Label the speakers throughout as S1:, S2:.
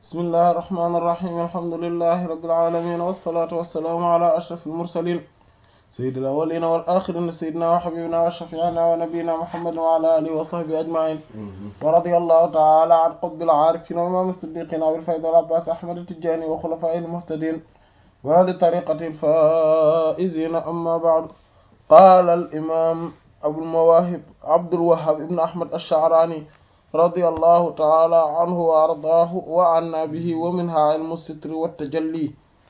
S1: bismillahi irrahmani irrahim alhamdulilahi rabilalamin wassalatu wassalaamu ala ashraf almursalin sayidi al awalina wal axirina sayidina wa xabibina wa shafiina wa nabiyina muhammadin wa ala alihi wa sahbi ajmain wa radi allahu taala an qutbil aarifin wa imam siddiqin abil fayd al abbas ahmad tijani wa xulafai almuhtadin wa li tariqati alfaizina amma baad qala al imam abul mawahib abdul wahhab ibn ahmad ash-sha'rani رضي الله تعالى عنه وأرضاه وعنا به ومنها علم الستر والتجلي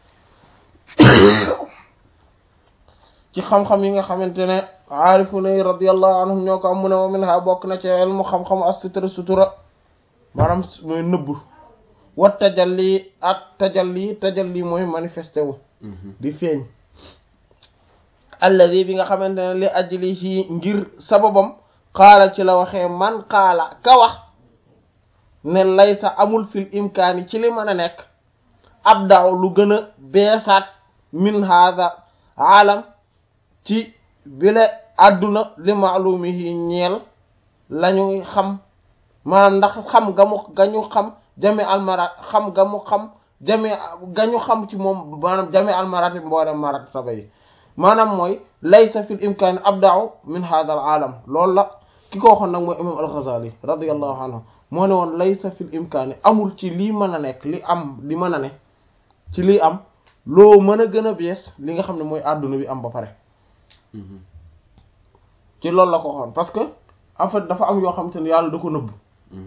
S1: ci xam-xam yi nga xamante ne aarifu nay radiyallahu anhum ñoo ko am mu ne wa minha bokk na ci ilmu xam-xamu as-sitr sutura maanaam mooy nëbb wa tajalli ak tajalli tajalli mooy manifesté wu di feeñ alladi bi nga xamante ne li ajlihi ngir sababam xaala ci la waxee man xaala ka wax ne laysa amul fil imkaani ci li mën a nekk ab daaw lu gën a beesaat min hada alam ci bile àdduna li maalumihi ñeel lañuy xam maanaam ndax xam ga mu gañu xam jami almarat xam ga mu xam jami gañu xam ci moom maanaam jami almarati mboolem marat taba yi maanaam mooy laysa fil imkaani ab daaw min hada al alam loolu la ki ko waxoon nag mooy imam al-Ghazali radiyallahu anhu moo ne woon laysa fil imkaani amul ci lii mën a nekk li am li mën a ne ci lii am loo mën a gën a bees li nga xam ne mooy àdduna bi am ba pare ci loolu la ko waxoon parce que en fait dafa am yoo xamante ne yàlla da ko nëbb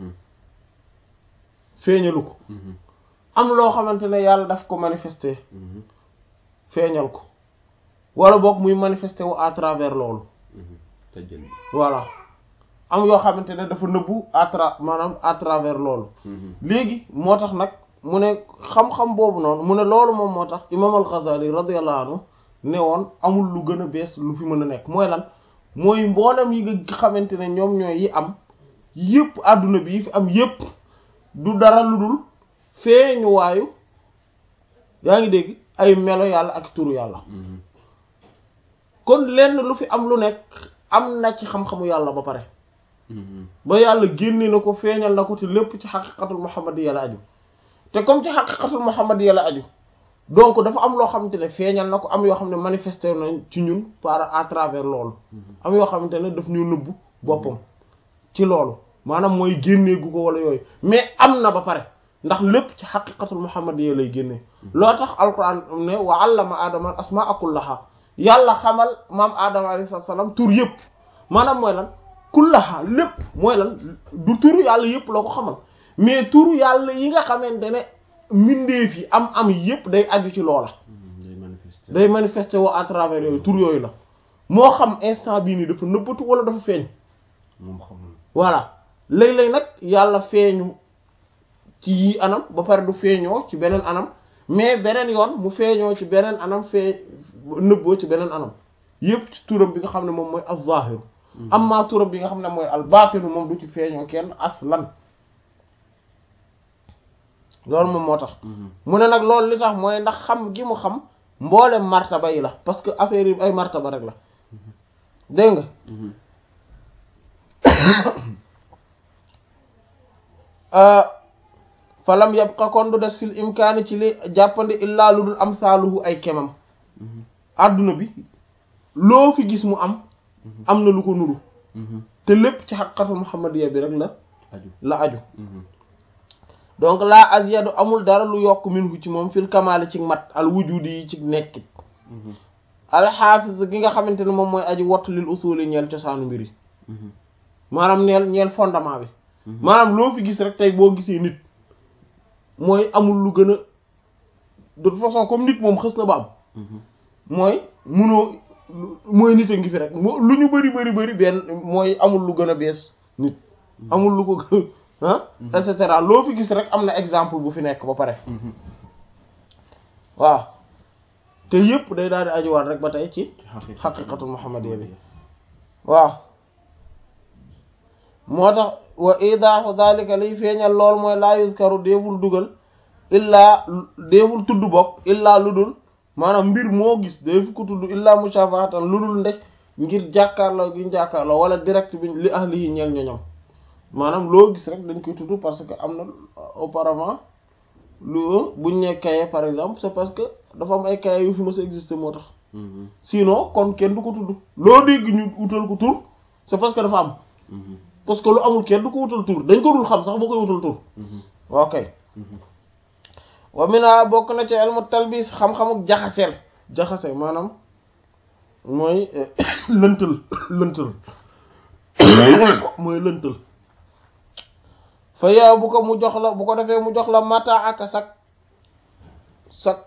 S1: feeñalu ko am loo xamante ne yàlla daf ko manifester feeñal ko wala boog muy manifester wu à travers loolu voilà am yoo xamante ne dafa nëbbu à tra maanaam à travers loolu léegi moo tax nag mu ne xam-xam boobu noonu mu ne loolu moom moo tax imam al-Ghazali radiyallahu anhu ne woon amul lu gën a bees lu fi mën a nekk mooy lan mooy mboolem yi nga xamante ne ñoom ñooy yi am yëpp àdduna bi yi fi am yëpp du dara lu dul feeñu waayu yaa ngi dégg ay melo yàlla ak turu yàlla kon lenn lu fi am lu nekk am na ci xam-xamu yàlla ba pare ba yàlla génne na ko feeñal na ko te lépp ci xaqiqatul muhammadiyya la aju te comme ci xaqiqatul muhammadiyya la aju donc dafa am loo xamante ne feeñal na ko am yoo xam ne manifesté nañ ci ñun par à travers loolu am yoo xamante ne daf ñu nëbbu boppam ci loolu maanaam mooy génneegu ko wala yooyu mais am na ba pare ndax lépp ci xaqiqatul muhammadiyya lay génnee loo tax alquran ne wa allama adama asmaa kullaha yàlla xamal maam adama alayhi salaam tur yëpp maanaam mooy lan kullaha lépp mooy lan du turu yàlla yëpp la ko xamal mais turu yàlla yi nga xamante ne mbindeef yi am am yëpp day aju ci loola day manifester woo à travers yooyu tur yooyu la moo xam instant bii nii dafa nëbbatu wala dafa feeñ
S2: moom xamul
S1: voilà léeg-léeg nag yàlla feeñu ci yii anam ba pare du feeñoo ci beneen anam mais beneen yoon mu feeñoo ci beneen anam fee nëbboo ci beneen anam yëpp ci turam bi nga xam ne moom mooy az-zahir amma turam bi nga xam ne mooy al-batinu moom du ci feeñoo kenn aslan loolu moom moo tax mu ne nag loolu li tax mooy ndax xam gi mu xam mboolem martaba yi la parce que affaire yi ay martaba rek la dégg nga falam yabqa kon du des fil imkaani ci li jàppandi illaa lu dul am saaluhu ay kemam adduna bi loo fi gis mu am am na lu ko nuru te lépp ci xaqiqatu muhammadiya bi rek la la aju donc laa azyadu amul dara lu yokk minhu ci moom fil kamaali ci mat al wujudi yi ci nekkit alxaafis gi nga xamante ne moom mooy aji wattu lil usuli ñeel cosaanu mbir yi maanaam ñeel ñeel fondement bi maanaam loo fi gis rek tey boo gisee nit mooy amul lu gën a de toute façon comme nit moom xës na ba am mooy munoo mooy nit a ngi fi rek lu ñu bari bari bari benn mooy amul lu gën a bees nit amul lu ko gën ah et cetera loo fi gis rek am na exemple bu fi nekk ba pare waaw te yëpp day daal di ajuwaat rek ba tey ci xaqiqatul muhammadiyya bi waaw moo tax wa idaaxu zalika liy feeñal lool mooy laa yuzkaru déeful dugal illaa déeful tudd bokk illaa lu dul maanaam mbir moo gis déefu ko tudd illaa mushafahatan lu dul ndek ngir jàkkaarloo gi jàkkaarloo wala direct bi li ahli yi ñeel ñoñom maanaam loo gis rek dañ koy tudd parce que am na auparavant lu buñ ne kaye par exemple c'est parce que dafa am ay kaye yu fi mës a exister moo tax sinon kon kenn du ko tudd loo dégg ñu utal ko tur c'est parce que dafa am parce que lu amul kenn du ko wutal tur dañ ko dul xam sax boo koy wutal tur ok wa mina bokk na ci ilmu talbis xam-xamuk jaxaseel jaxase maanaam mooy lëntal lëntal mooy lëntal fa yow bu ko mu jox la bu ko defee mu jox la mata ak sak sak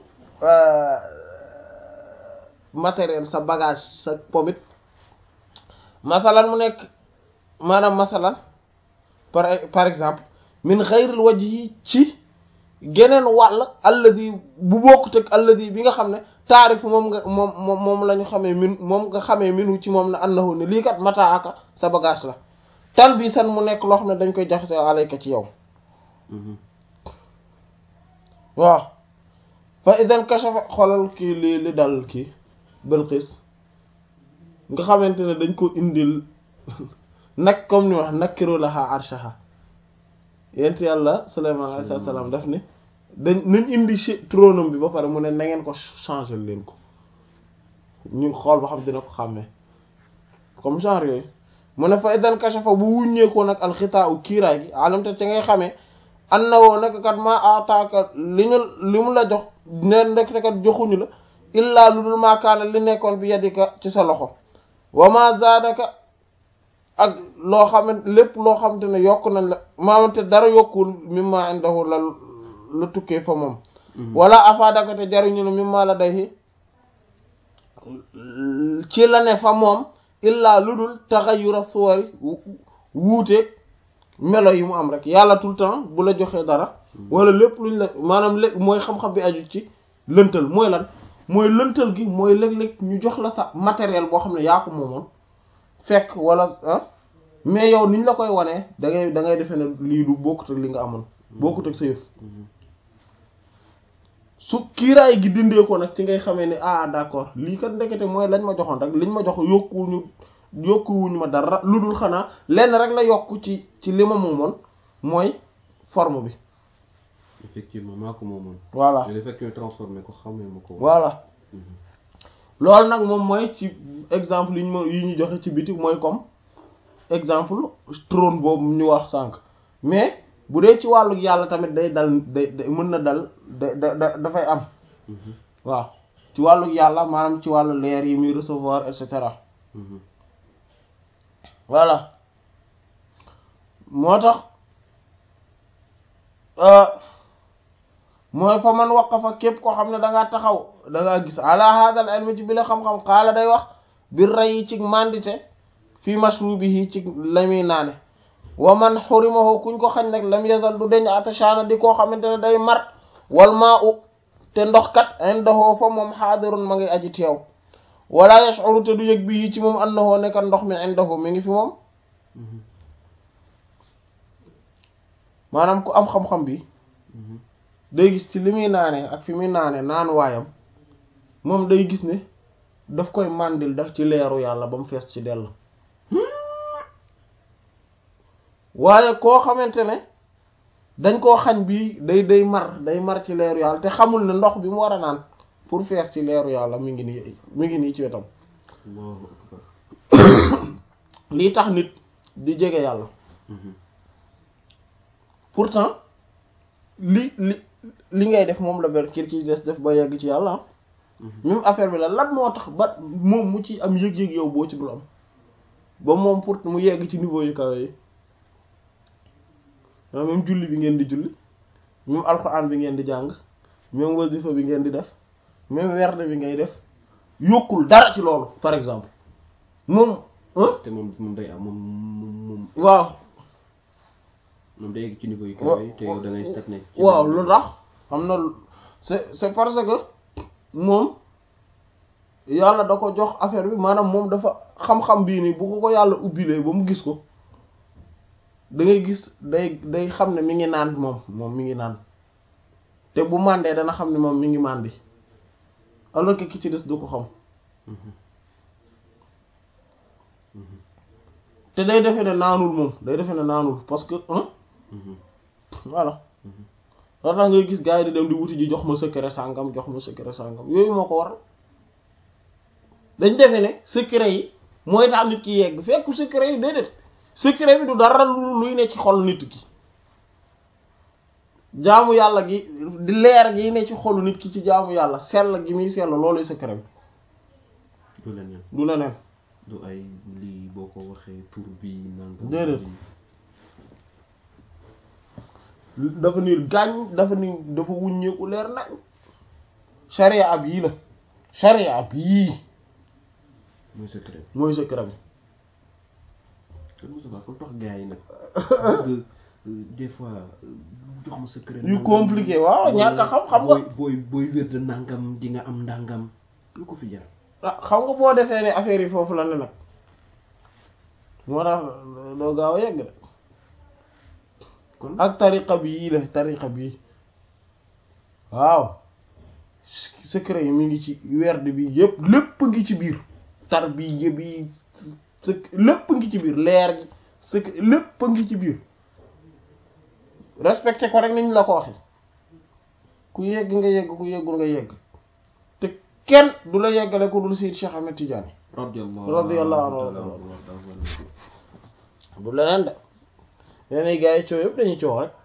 S1: matériel sa bagage sa pomit masalan mu nekk maanaam masalan par par exemple min xayril wajhi ci geneen wàll alladi bu bokkut ak alladi bi nga xam ne taarif moom nga moom moom moom la ñu xamee min moom nga xamee minu ci moom ne annahu ne lii kat mata aka sa bagage la tal bi san mu nekk loo xam ne dañ koy jaxase alayka ci yow waaw fa idan kashafa xoolal kii li li dal kii Balqis nga xamante ne dañ ko indil nag comme ni wax nakkiru laha arshaha yent yàlla Suleymaan alayhi salaam daf ni dañ nañ indi trône bi ba pare mu ne na ngeen ko changer leen ko ñu xool ba xam dina ko xàmmee comme genre yooyu mu ne fa idan kashafa bu wuññeekoo nag alxitaa u kiiraay gi alamte ci ngay xamee an na woo nekk kat ma ataaka li ñu li mu la jox neen rek kat joxuñu la illaa lu dul maakaana li nekkoon bi yadika ci sa loxo wa ma zaadaka ak loo xamante lépp loo xamante ne yokk nañ la maamante dara yokkul mimma indahu la la tukkee fa moom wala afaadaka te jariñu la mimma la day ci la ne fa moom illaa lu dul taxayura suwari wuuteeg melo yi mu am rek yàlla tout le temps bu la joxee dara wala lépp luñ la maanaam lépp mooy xam-xam bi aju ci lëntal mooy lan mooy lëntal gi mooy léeg-léeg ñu jox la sa matériel boo xam ne yaa ko moomoon fekk wala ah mais yow niñ la koy wanee da ngay da ngay defee ne lii du bokkut ak li nga amoon bokkut ak sa yëf su kiiraay gi dindee ko nag ci ngay xamee ne ah d'accord lii kat ndekete mooy lañ ma joxoon rek liñ ma jox yokkuwuñu yokkuwuñu ma dara lu dul xanaa lenn rek la yokk ci ci li ma moomoon mooy forme bi.
S2: effectivement maa ko moomoon.
S1: voilà
S2: le fait que ñu transformé ko xamee ma ko.
S1: voilà loolu nag moom mooy ci exemple yi ñu ma yi ñu joxe ci biti mooy comme exemple trône boobu ñu wax sànq mais bu dee ci wàllu yàlla tamit day dal day mën na dal da da dafay am. waaw ci wàllu yàlla maanaam ci wàllu leer yi muy recevoir et cetera. voilà moo tax mooy fa man waqafa képp koo xam ne da ngaa taxaw da ngaa gis ala hadal ilmi ci bi la xam-xam xaala day wax bir ray ci mandite fi mashrubihi ci la muy naane wa man xurimahu kuñ ko xañ nag lam yazal du deñ atashana di koo xamante ne day mar wal maa u te ndox kat indahu fa moom xaadirun ma ngi aji teew wala yash'uru te du yëg bi ci moom annahu nekkat ndox mi indahu mi ngi fi moom maanaam ku am xam-xam bi day gis ci li muy naane ak fi muy naane naan waayam moom day gis ne daf koy màndil daf ci leeru yàlla ba mu fees ci dell waaye koo xamante ne dañ koo xañ bi day day mar day mar ci leeru yàlla te xamul ne ndox bi mu war a naan pour fees ci leeru yàlla mi ngi nii mi ngi nii ci wetam lii tax nit di jege yàlla pourtant li li li ngay def moom la ber kir ki des def ba yegg ci yàlla même affaire bi la lan moo tax ba moom mu ci am yëg-yëg yow boo ci dul am ba moom pour mu yegg ci niveau yu kawe yi même julli bi ngeen di julli même alxuraan bi ngeen di jàng même wasifa bi ngeen di def même werde bi ngay def yokkul dara ci loolu par exemple moom
S2: te moom moom day am moom moom
S1: waaw
S2: moom day yegg ci niveau yu kawe yi te yow da ngay stagné
S1: waaw lu tax xam na c'est c'est parce que moom yàlla da ko jox affaire bi maanaam moom dafa xam-xam bii nii bu ko ko yàlla ubbilee ba mu gis ko da ngay gis day day xam ne mi ngi naan moom moom mi ngi naan te bu màndee dana xam ne moom mi ngi màndi alors que ki ci des du ko xam te day defe ne naanul moom day defe ne naanul parce que voilà loo tax ngay gis gars yi di dem di wuti ji jox ma secret sàngam jox ma secret sàngam yooyu moo ko waral dañ defe ne secret yi mooy tax nit ki yegg fekk secret yi déedéet secret bi du dara lu luy ne ci xol nit ki jaamu yàlla gi di leer gi ne ci xolu nit ki ci jaamu yàlla sell gi muy sell looluy secret bi
S2: du leneen
S1: du leneen
S2: du ay lii boo ko waxee tur bi nangam
S1: Déedéet. dafa niir gaañ dafa ni dafa wuññeeku leer nañ sharia ab yii la sharia ab yii
S2: mooy secret
S1: mooy secret bi
S2: kon Moussa Ba kon tax gars yi nag bëgg des fois jox ma secret
S1: yu compliqué waaw ñàkk a xam xam nga
S2: booy booy wér de nangam di nga am ndàngam lu ko fi jar
S1: ah xam nga boo defee ne affaire yi foofu la ne nag moo tax doo gaaw a yegg de
S2: kon
S1: ak tariqa bi yii la tariqa bii waaw secret yi mi ngi ci werd bi yëpp lépp ngi ci biir tar bi yëpp yi sec- lépp ngi ci biir leer gi secret lépp ngi ci biir respecté ko rek niñ la ko waxe ku yegg nga yegg ku yeggul nga yegg te kenn du la yeggale ku dul Seydi Cheikh Ahmed Tidiane
S2: radiyallahu
S1: radiyallahu anhu. du leneen de yeneen gars yi coow yëpp dañuy coow rek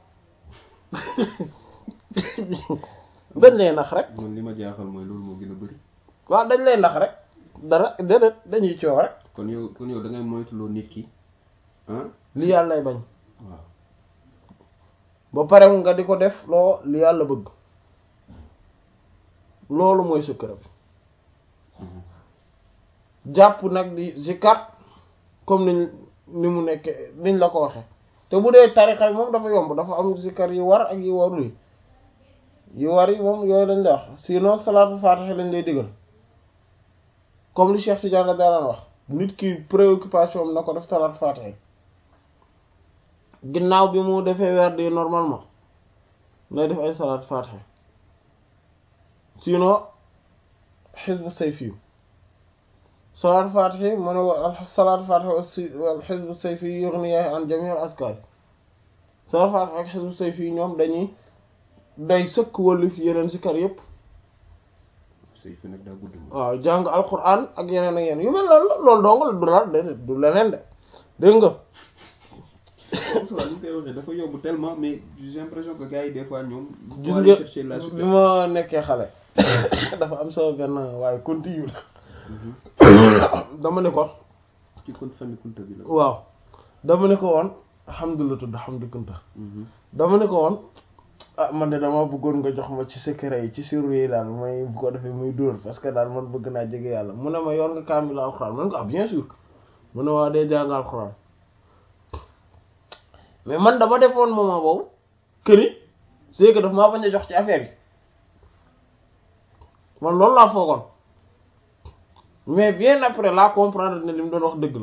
S1: dañ lay nax rek
S2: man li ma jaaxal mooy loolu moo gën a bëri
S1: waaw dañ lay nax rek dara déedéet dañuy coow rek
S2: kon yow kon yow da ngay moytuloo nit ki ah
S1: li yàlla lay bañ
S2: waaw
S1: ba pare nga di ko def loo li yàlla bëgg loolu mooy secret bi jàpp nag di zikar comme niñ ni mu nekkee niñ la ko waxe te bu dee tarixa bi moom dafa yomb dafa am zikar yi war ak yi warul yi yi war yi moom yooyu lañ lay wax sinon salaatu faatiha lañ lay digal comme li Cheikh Tidiane la daan wax nit ki préoccupation am na ko def salaatu faatiha ginnaaw bi mu defee weer di normalement lay def ay salaatu faatiha sinon xisbu sayfi salaatu faatihi mu ne wa salaatu faatihi wal xisbu sayfi yughniya an jami' al azkar salaatu faatihi ak xisbu sayfi ñoom dañuy day sëkk wëlif yeneen zikar yépp
S2: sëy fi nag daa gudd moom
S1: waaw jàng alquran ak yeneen ak yeneen yu mel noonu la loolu dong la du la déedéet du leneen de dégg nga
S2: Moussa li ñu koy waxee dafa yomb tellement mais j'ai l'impression que gars yi des fois ñoom
S1: gis
S2: boo
S1: nga
S2: chercher la
S1: bi ma nekkee xale dafa am sama benn waaye continue la dama ne ko
S2: ci kon famille kunta bi la
S1: waaw dama ne ko woon alhamdulilah tudd alhamdulilah
S2: Mhm.
S1: dama ne ko woon ah man de dama bëggoon nga jox ma ci secret yi ci sirru yi daal may bu ko defee muy dóor parce que daal man bëgg naa jege yàlla mu ne ma yor nga kaamil alxuraan man ko ah bien sûr mu ne waa dee jàng alxuraan mais man dama defoon moment boobu këri c'est que daf maa bañ a jox ci affaire yi man loolu laa foogoon mais bien après laa comprendre ne li mu doon wax dëgg la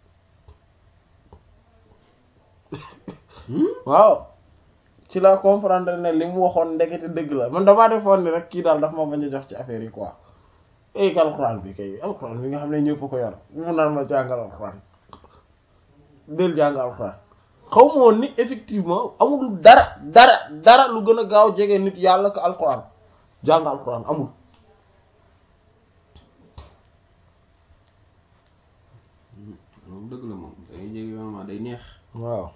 S1: waaw ci la comprendre ne li mu waxoon ndekete dëgg la man damaa defoon ni rek kii daal daf ma bañ a jox ci affaire yi quoi ay alxuraan bi kay alxuraan bi nga xam ne ñëpp ko yor mu naan ma jàngal alxuraan del jàngal alxuraan xaw ma woon ni effectivement amul dara dara dara lu gën a gaaw jege nit yàlla ko alxuraan jàng alxuraan amul
S2: moom dëgg la moom day jege vraiment day neex
S1: waaw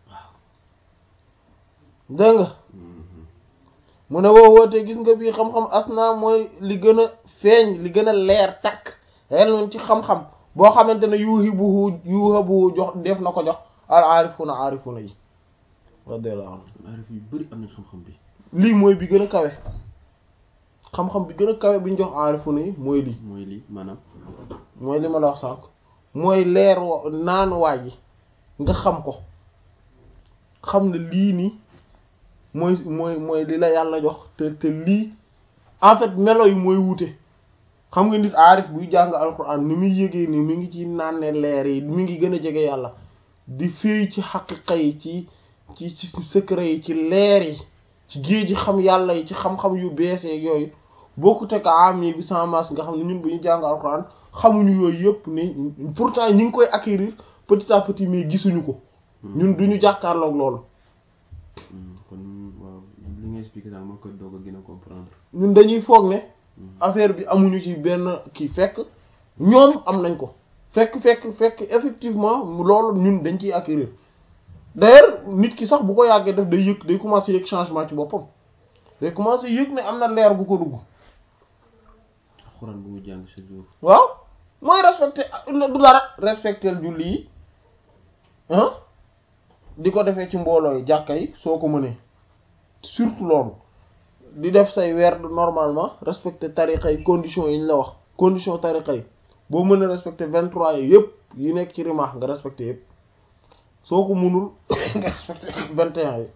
S1: dégg nga mu ne woo woote gis nga bii xam-xam asna mooy li gën a feeñ li gën a leer takk xel ci xam-xam boo xamante ne yuuxi buhu yuuxa buhu jox def na ko jox al aarifuna aarifuna yi radiyallahu anhu
S2: aarif yu bëri am nañ xam-xam bi
S1: lii mooy bi gën a kawe xam-xam bi gën a kawe bi ñu jox aarifuna yi mooy lii
S2: mooy lii maanaam
S1: mooy li ma la wax sànq mooy leer wa naan waay yi nga xam ko xam ne lii nii mooy mooy mooy li la yàlla jox te te lii en fait melo yi mooy wute xam nga nit aarif buy jàng alxuraan ni muy yëgee ni mi ngi ci naan ne leer yi mi ngi gën a jege yàlla di féey ci xaqiqa yi ci ci ci secret yi ci leer yi ci géej ji xam yàlla yi ci xam-xam yu beesee yooyu bokkut ak am yi bi sans masque nga xam ne ñun bu ñu jàng alxuraan xamuñu yooyu yëpp ni pourtant ñi ngi koy acquérir petit à petit mais gisuñu ko ñun duñu jàkkaarloog loolu
S2: kon waaw li nga expliqué daal moo koy doog a gën a comprendre.
S1: ñun dañuy foog ne affaire bi amuñu ci benn kii fekk ñoom am nañ ko fekk fekk fekk effectivement loolu ñun dañ ciy acquérir d'ailleurs nit ki sax bu ko yàggee def day yëg day commencer yëg changement ci boppam day commencer yëg ne am na leer gu ko dugg
S2: alxuraan bu mu jàng chaque jour.
S1: waaw mooy respecté du dara respecté julli yi ah di ko defee ci mbooloo yi jàkka yi soo ko mënee surtout loolu di def say weer normalement respecté tariqa yi conditions yi ñu la wax condition tariqa yi boo mën a respecté vingt trois yi yëpp yi nekk ci rimaax nga respecté yëpp soo ko mënul nga respecté vingt et un yi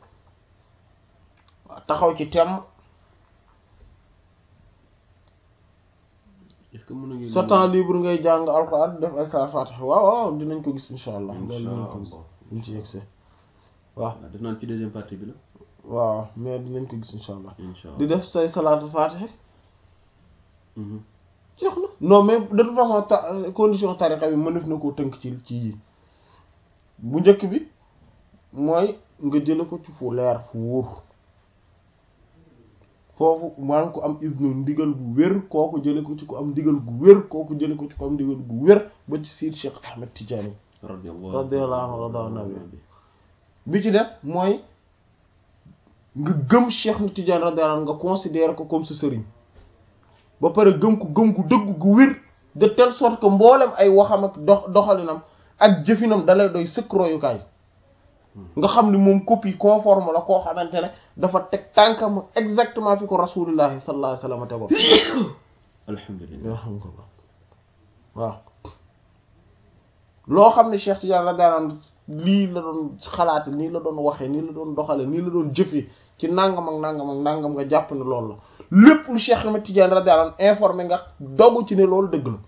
S1: waaw taxaw ci tem
S2: est-ce que mën nañu.
S1: sa temps libre ngay jàng alxuraan def ay saar faatiha waaw waaw dinañ ko gis insha allah loolu
S2: incha
S1: dinañ ko gis
S2: allah.
S1: buñ ci yegsee waaw
S2: def naan ci deuxième partie bi la.
S1: waaw mais dinañ ko gis insha allah
S2: incha allah
S1: di def say salaatu faatiha
S2: Mhm.
S1: jeex na non mais de toute façon ta condition tariqa bi mënef na koo tënk ci ci yi bu njëkk bi mooy nga jële ko ci fu leer fu wóor foofu maanaam ko am isnu ndigal gu wér kooku jële ko ci ko am ndigal gu wér kooku jële ko ci ko am ndigal gu wér ba ci Seydi Cheikh Ahmed Tidiane
S2: radiyallahu
S1: radiyallahu anhu radiyallahu anhu bi ci des mooy nga gëm Cheikh na Tidiane radiyallahu anhu nga considérer ko comme sa sëriñ ba pare gëm ko gëm gu dëgg gu wér de telle sorte que mboolem ay waxam ak dox doxalinam ak jëfinam dalay doy sëkk royukaay nga xam ni moom copie conforme la koo xamante ne dafa teg tànkam exactement fi ko rasulillahi sallallahu alayhi wasallam tegoon
S2: alhamdulilah
S1: alhamdulillah waaw loo xam ne Cheikh Tidiane radiyallahu anhu lii la doon xalaate nii la doon waxee nii la doon doxale nii la doon jëfee ci nangam ak nangam ak nangam nga jàpp ne loolu la lépp lu Cheikh Ahmed Tidiane radiyallahu anhu informé nga dogu ci ne loolu dëgg la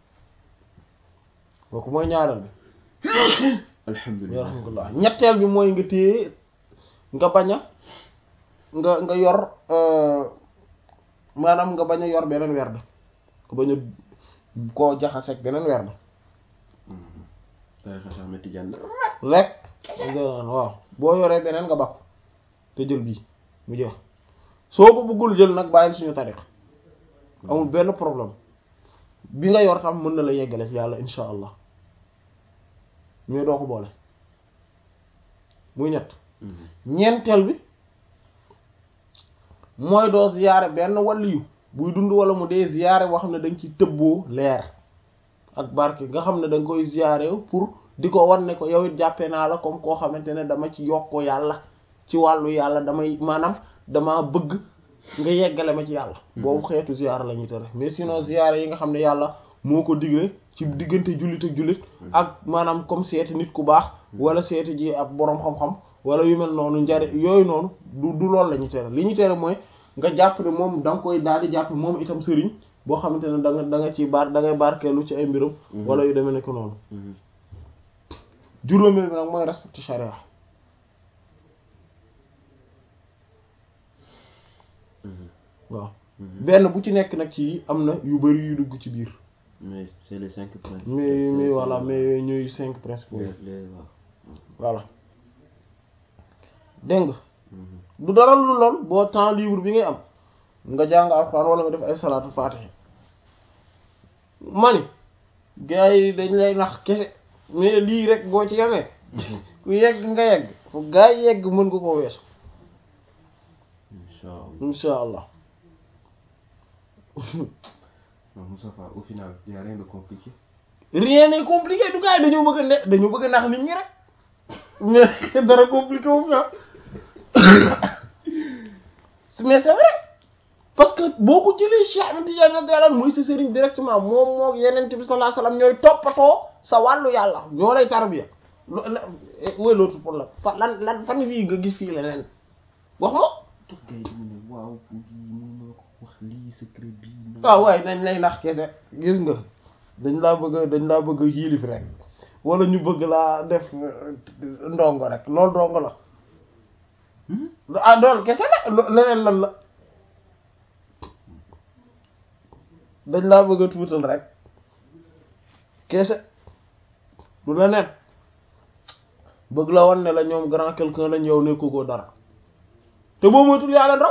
S1: kooku mooy ñaareel bi
S2: alhamdulilah
S1: alhamdulillah ñetteel bi mooy nga téye nga bañ a nga nga yor maanaam nga bañ a yor beneen werd nga bañ a koo jaxaseeg beneen werd
S2: tarixa Cheikh Ahmed Tidiane
S1: rek waaw boo yoree beneen nga bakk te jël bii mu jeex soo ko bëggul jël nag bàyyil suñu tariq amul benn problème bi nga yor tam mën na la yeggale ci yàlla insha allah mais doo ko boole muy ñett ñeenteel bi mooy doo ziyaare benn waliyu buy dund wala mu dee ziyaare boo xam ne dañ ci tëbboo leer ak barke nga xam ne da nga koy ziyaare pour di ko wan ne ko yow it jàppee naa la comme koo xamante ne dama ci yokkoo yàlla ci wàllu yàlla damay maanaam dama bëgg nga yeggale ma ci yàlla boobu xeetu ziyaara la ñuy tere mais sinon ziyaara yi nga xam ne yàlla moo ko digle ci diggante jullit ak jullit ak maanaam comme seeti nit ku baax wala seeti ji ab boroom xam-xam wala yu mel noonu njari yooyu noonu du du loolu la ñuy tere li ñuy tere mooy nga jàpp ne moom da nga koy daal di jàpp moom itam sëriñ boo xamante ne da nga da nga ciy baar da ngay barkeelu ci ay mbiram wala yu demee nekk noonu juróomeel bi nag mooy respecté charia waaw benn bu ci nekk nag ci am na yu bari yu dugg ci biir
S2: mais c'est les cinq principes
S1: mais mais voilà mais yooyu ñooy cinq principaux yi
S2: les waaw
S1: voilà dégg nga du dara lu lool boo temps libre bi ngay am nga jàng alxuraan wala nga def ay salaatu faatiha mani gars yi dañ lay nax kese mais lii rek boo ci yemee ku yegg nga yegg fu gaa yi yegg mën nga koo weesu
S2: incha allah
S1: insha allah
S2: non Moustapha au final y a rien de compliqué
S1: rien n'est compliqué du gars yi dañoo bëgg a ne dañoo bëgg a nax nit ñi rek mais dara compliqué wu fi mais c'est vrai parce que boo ko jëlee Cheikh Ahmed Tidiane radiyallahu anhu mooy sa sëriñ directement moom moo yeneen bi sallallahu alayhi wasallam ñooy toppatoo sa wàllu yàlla ñoo lay tarbiya mooy l'autre problème fa lan lan fan fii nga gis fii leneen wax ma
S2: toog gars yi dañu ne waaw ñu ma ko wax lii secret bii
S1: waaw waaye dañ lay nax kese gis nga dañ laa bëgg a dañ laa bëgg a yilif rek wala ñu bëgg laa def ndongo rek loolu ndongo la ah dool kese la leneen lan la dañ laa bëgg a tuutal rek kese du leneen bëgg la wan ne la ñoom grand quelqu'un lañ yow nekku ko dara te boo moytul yaa leen raw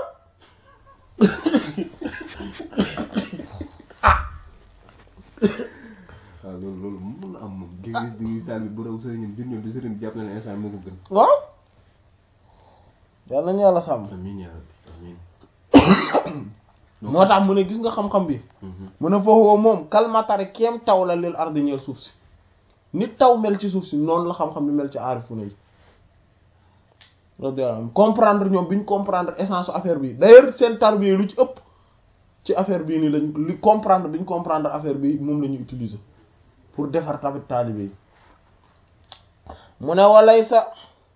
S2: waaw loolu loolu mën na am moom. di nga gis di nga gis daal bi bu raw sëriñam jur ñoom di sëriñ bi jàpp na ne instant moo ko gën.
S1: waaw yal nañu yàlla sàmm
S2: amiin yaa rabbi amiin.
S1: moo tax mu ne gis nga xam-xam bi mu ne foofu moom kalmatari kéem taw la lil ardi ñeel suuf si nit taw mel ci suuf si noonu la xam-xam bi mel ci aarifu na yi radiyallahu anhum comprendre ñoom bi ñu comprendre essence affaire bi d'ailleurs seen tarbiya lu ci ëpp ci affaire bii nii lañ li comprendre bi ñu comprendre affaire bi moom la ñu utiliser pour defar tamit taalibe yi mu ne walay sa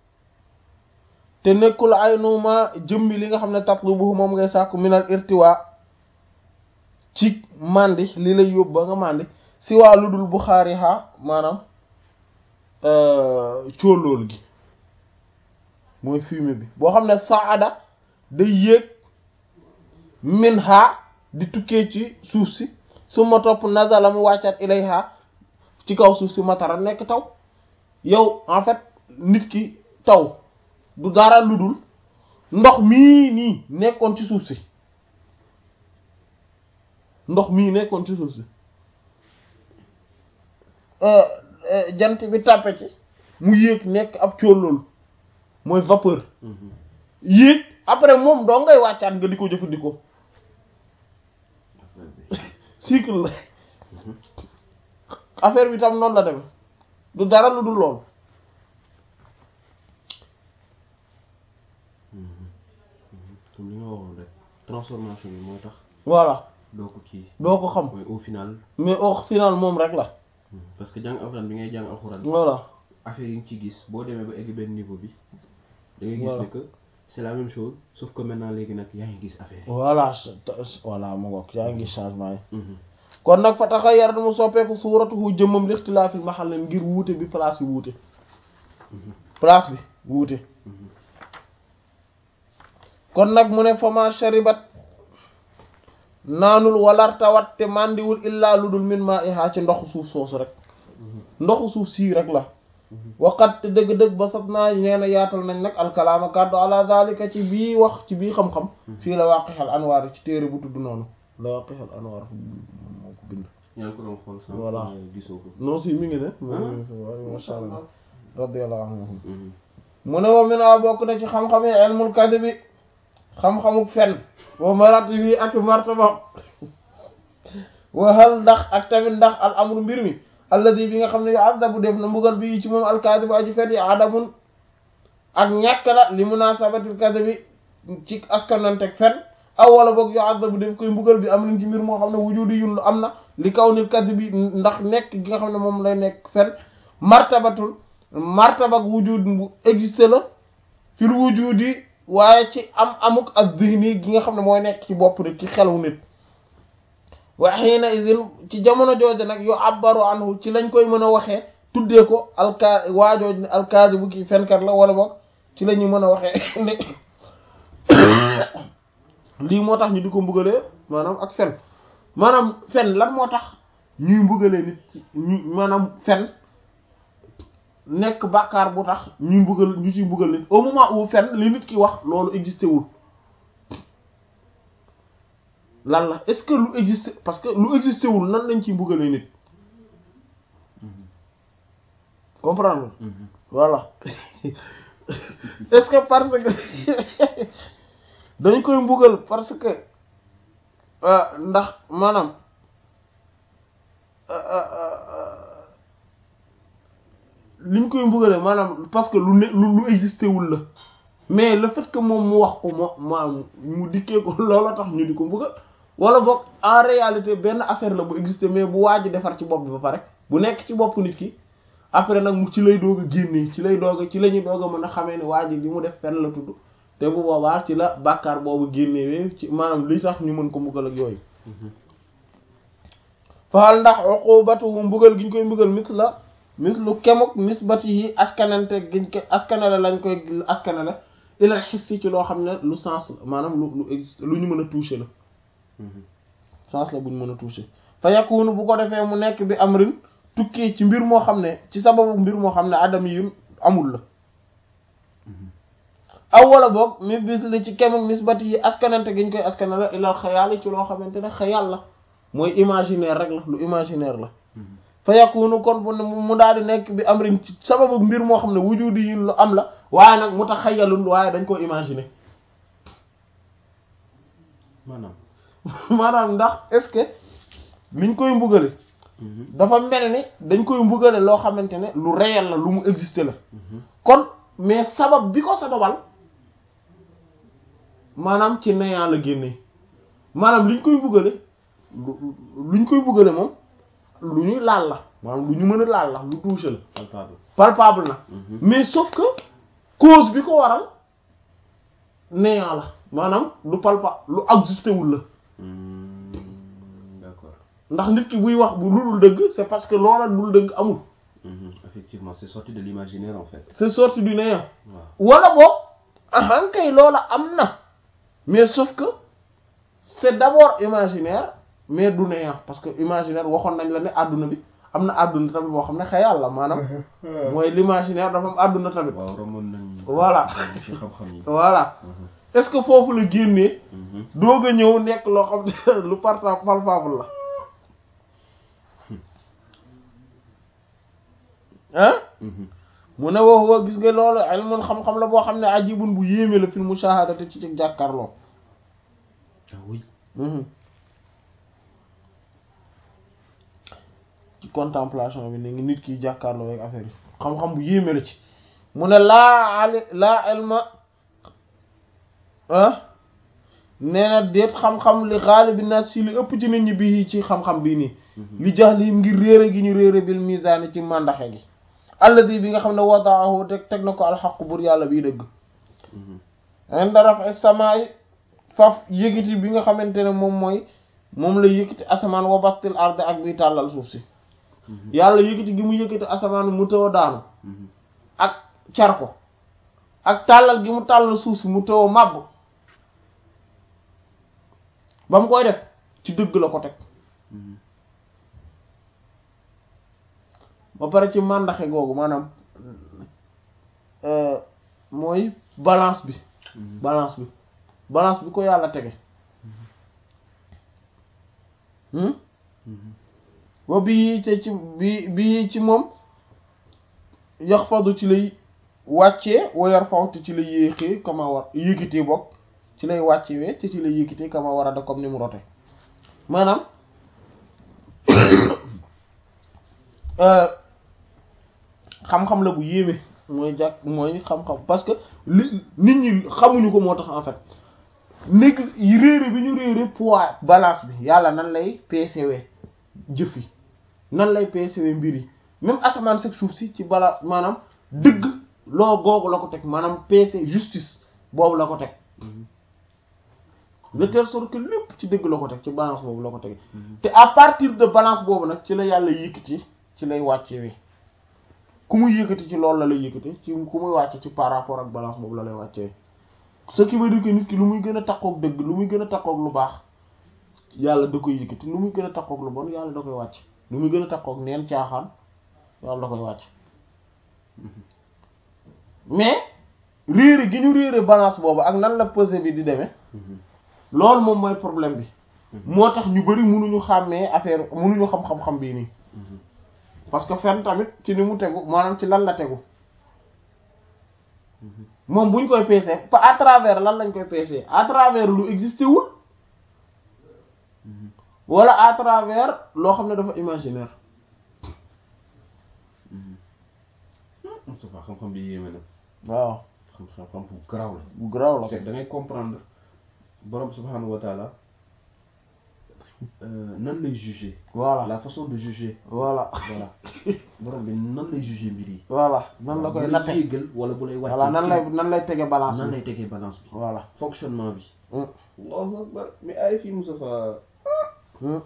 S1: te nekkul ay nuuma jëmmi li nga xam ne tatlubu moom ngay sàkku minal irtiwa ci mandi li lay yóbbu ba nga mandi si waa lu dul Buxaari ha maanaam cóolóol gi mooy fumier bi boo xam ne saada day yéeg min ha di tukkee ci suuf si su ma topp nazala mu wàccat ilayha ci kaw suuf si matara nekk taw yow en fait nit ki taw du dara lu dul ndox mii nii nekkoon ci suuf si ndox mii nekkoon ci suuf si jant bi tàppe ci mu yéeg nekk ab cóollool mooy vapeur yéeg après moom doo ngay wàccaat nga di ko jëfandikoo cycle la affaire bi tam noonu la demee du dara lu dul loolu
S2: comme li nga waxoon rek transformation bi mooy tax
S1: voilà
S2: doo ko kii
S1: doo ko xam
S2: mooy au final
S1: mais au final moom rek la
S2: parce que jàng alxuraan bi ngay jàng alxuraan
S1: voilà
S2: affaire yi nga ci gis boo demee ba egg benn niveau bi da ngay gis
S1: Voilà.
S2: ne que c'est la même chose sauf que maintenant léegi nag yaa ngi gis affaire yi
S1: voilà voilà mu ngoog yaa ngi changement yi
S2: Mhm.
S1: kon nag fa taxa yar mu soppeeku suuratuhu jëmmam lixtilaafil mahal ngir wuute bi place bi wuute place bi wuute kon nag mu ne fama sharibat naanul walartawat te màndiwul illaa lu dul min maa ihaa ci ndoxu suuf soosu rek ndoxu suuf sii rek la waqat te dëgg-dëgg ba sat naa nee na yaatal nañ nag alkalaama kàddu ala zalika ci bii wax ci bii xam-xam fii la waqixal anwaar ci téere bu tudd noonu la waqixal anwaar moo ko bind
S2: yaa ngi ko doon xool sànq
S1: Voilà.
S2: mais gisoo ko
S1: non si mi ngi ne
S2: Ah.
S1: waaw masha Allah radiyallahu anhu
S2: Mhm.
S1: mu ne wa min a bokk na ci xam-xam yi ilmul kadhibi xam-xamuk fen wa maratibi ak martaba wa hal ndax ak tamit ndax al amru mbir mi alladi bi nga xam ne yu'adhabu def na mbugal bi ci moom al kadhibu aju fen yi adamun ak ñàkk la li munasabatil kadhibi ci askananteg fen aw wala boog yu'adhabu def koy mbugal bi am nañ ci mbir moo xam ne wujudi yun lu am na li kaw nil kadhibi ndax nekk gi nga xam ne moom lay nekk fen martabatul martabak wujud bu existe la fil wujudi waaye ci am amuk ak zihni gi nga xam ne mooy nekk ci bopp nit ci xelu nit wa xiina idin ci jamono jooju nag yu abbaru anhu ci lañ koy mën a waxee tuddee ko alka waajooj ne alkaasi bu kii fenkat la wala boog ci la ñuy mën a waxee ne lii moo tax ñu di ko mbugalee maanaam ak fen maanaam fen lan moo tax ñuy mbugalee nit ci ñu maanaam fen nekk bàkkaar bu tax ñuy mbugal ñu ciy mbugal nit au moment où fen li nit ki wax loolu existé wul lan la est-ce que lu existé parce que lu existé wul nan lañ ciy mbugalee nit comprendre
S2: Mhm.
S1: voilà est-ce que parce que dañ koy mbugal parce que euh, ndax maanaam euh, euh, euh, liñ koy mbugalee maanaam parce que lu ne lu lu existé wul la mais le fait que moom mu wax ko moo maanaam mu dikkee ko loola tax ñu di ko mbugal wala boog en réalité benn affaire la bu existé mais bu waaj a defar ci bopp bi ba pare bu nekk ci bopp nit ki après nag mu ci lay doog a génnee ci lay doog a ci la ñuy doog a mën a xamee ne waa ji li mu def fenn la tudd te bu boobaa ci la bàkkaar boobu génnewee ci maanaam li tax ñu mën ko mbugal ak yooyu faal ndax uqubatuhu mbugal gi ñu koy mbugal mis la mis lu kemuk nisbatihi askanante giñ ko askanale lañ koy askanale ilal xissi ci loo xam ne lu sens la maanaam lu lu existe lu ñu mën a toucher la
S2: Mhm.
S1: sens la bu ñu mën a toucher fa yakunu bu ko defee mu nekk bi amrin tukkee ci mbir moo xam ne ci sababu mbir moo xam ne adam yi amul la aw wala boog mi bis li ci kemuk nisbati yi askanante gi ñu koy askanale ilal xayaali ci loo xamante ne xayal la mooy imaginaire rek la lu imaginaire la fa yakunu kon bu mu daal di nekk bi am rin ci sababu mbir moo xam ne wujudi yi lu am la waaye nag mu tax xayalun waaye dañ ko imaginer
S2: maanaam
S1: maanaam ndax est-ce que liñ koy mbugale dafa mel ni dañ koy mbugale loo xamante ne lu réel la lu mu exister la kon mais sabab bi ko sababal maanaam ci néant la génnee maanaam liñ koy mbugale lu luñ koy mbugale moom lu ñuy laal la maanaam lu ñu mën a laal la lu touché la
S2: palpable
S1: palpable na mais sauf que cause bi ko waral néant la maanaam lu palpa lu existé wul la
S2: d'accord
S1: ndax nit ki buy wax bu lulul dëgg c'est parce que loola dul dëgg amul
S2: effectivement c'est sorti de l'imaginaire en fait
S1: c'est sorti du néant
S2: waaw
S1: wala boog ahan kay loola am na mais sauf que c'est d'abord imaginaire mais du néant parce que imaginaire waxoon nañ la ne àdduna bi am na àdduna tamit boo xam ne xayal la maanaam mooy l'imaginaire dafa am àdduna tamit
S2: waaw romoon nañ
S1: Voilà.
S2: ci xam-xam yi
S1: voilà est-ce que foofu la génnee doog a ñëw nekk loo xam ne lu parta palpable la ah mu ne wax wa gis nga loolu ilmun xam-xam la boo xam ne ajibun bu yéeme la fil mushahadati ci ci jàkkaarloo
S2: ah oui
S1: ci contemplation bi ni ngi nit kiy jàkkaarloo ak affaire yi xam-xam bu yéeme la ci mu ne laa ali laa ilma ah nee na déet xam-xam li xaalibi nas si li ëpp ci nit ñi bii ci xam-xam bii nii li jax li ngir réere gi ñu réere bil misaani ci màndaxe gi alladi bi nga xam ne wadaahu teg teg na ko alxaqu bur yàlla bii dëgg inda raf'i samaa'i faf yëkkati bi nga xamante ne moom mooy moom la yëkkati asamaan wa bastil arde ak biy tàllal suuf si yàlla yëkkati gi mu yëkkati asamaan mu tëw daanu ak car ko ak tàllal gi mu tàllal suuf si mu tëw màbb ba mu koy def ci dëgg la ko teg ba pare ci màndaxe googu maanaam mooy balance bi balance bi balance bi ko yàlla tege wa bii te ci bi bii ci moom yax fadu ci lay wàccee woyar fawte ci lay yéexee kama war yëkkitee bokk ci lay wàccewee te ci lay yëkkitee kama war a da comme ni mu rote maanaam xam-xam la bu yéeme mooy jàkk mooy xam-xam parce que li nit ñi xamuñu ko moo tax en fait nég réere bi ñu réere poids balance bi yàlla nan lay peesewee jëf yi nan lay peesewee mbir yi même asamaan seg suuf si ci balance maanaam dëgg loo googu la ko teg maanaam peese justice boobu la ko teg de telle sorte que lépp ci dëgg la ko teg ci balance boobu la ko teg te à partir de balance boobu nag ci la yàlla yëkkati ci lay wàccewee ku muy yëkkati ci loolu la lay yëkkati ci ku muy wàcce ci par rapport ak balance boobu la lay wàccee ce qui veut dire que nit ki lu muy gën a takkook dëgg lu muy gën a takkook lu baax yàlla da koy yëkkati lu muy gën a takkook lu bon yàlla da koy wàcc lu muy gën a takkook neen caaxaan yàlla da koy wàcc mais réere gi ñu réere balance boobu ak nan la pesée bi di demee loolu moom mooy problème bi moo tax ñu bari mënuñu xàmmee affaire mënuñu xam-xam-xam bii nii parce que fen tamit ci ni mu tegu maanaam ci lan la tegu moom buñ koy peesee pas à travers lan lañ koy peesee à travers lu existé wul wala à travers loo xam ne dafa imaginaire
S2: Moustapha xam-xam bi yéeme na
S1: waaw
S2: xam-xam bu garaaw la
S1: bu garaaw la
S2: c'est da ngay comprendre borom subhanahu wa taala nan lay juger
S1: voilà
S2: la façon de juger
S1: voilà
S2: voilà borom bi nan lay juger mbir yi
S1: voilà nan la koy
S2: bu
S1: natte
S2: lay yéegal wala bu lay wàcce
S1: voilà nan lay nan lay tege balance
S2: nan
S1: bi
S2: lay tegee balance bi
S1: voilà
S2: fonctionnement bi
S1: Hmm.
S2: allahu akbar mais ay fii Moustapha
S1: Hmm.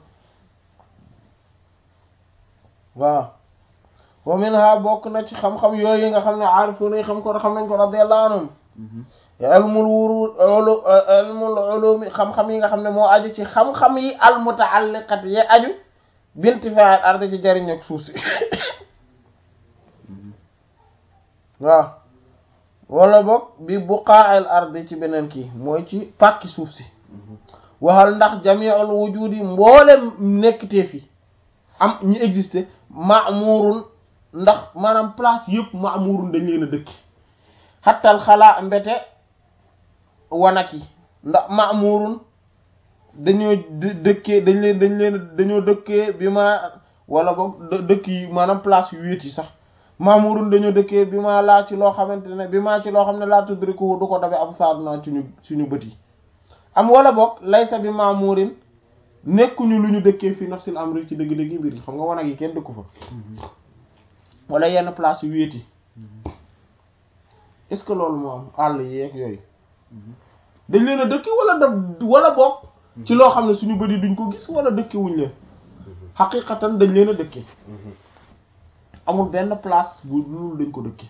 S1: waaw wa minha bokk na ci xam-xam yooyu nga xam ne aarifuuna yi xam ko xam nañ ko radiyallahu anhum ilmul wurud ulu ilmul ulumi xam-xam yi nga xam ne moo aju ci xam-xam yi al mutaalliqat yi aju bintifaa'il ardi ci jariñ ak suuf si waaw wala boog bi buqa'il ardi ci beneen kii mooy ci pàkki suuf si waxal ndax jami'ul wujudi mboolem nekkitee fi am ñi existé ma'murun ndax maanaam place yëpp ma'murun dañ leen a dëkki xattal xalaa mbete wanak yi ndax ma'murun dañoo dëkkee dañ leen dañ leen dañoo dëkkee bi ma wala boog dëkk yi maanaam place yu wéet yi sax ma'murun dañoo dëkkee bi ma laa ci loo xamante ne bi ma ci loo xam ne laa tudriku du ko dabe am saaduna suñu suñu bët yi am wala boog laysa bi ma'murin nekkuñu lu ñu dëkkee fi nafsil amri ci dëgg-dëgg mbir yi xam nga wanag yi kenn dëkku fa wala yenn place yu wéet yi est-ce que loolu moo am àll yi ak yooyu dañ leen a dëkke wala daf wala boog ci loo xam ne suñu bët yi duñ ko gis wala dëkke wuñ leen xaqiqatan dañ leen a dëkke amul benn place bu loolu dañ ko dëkke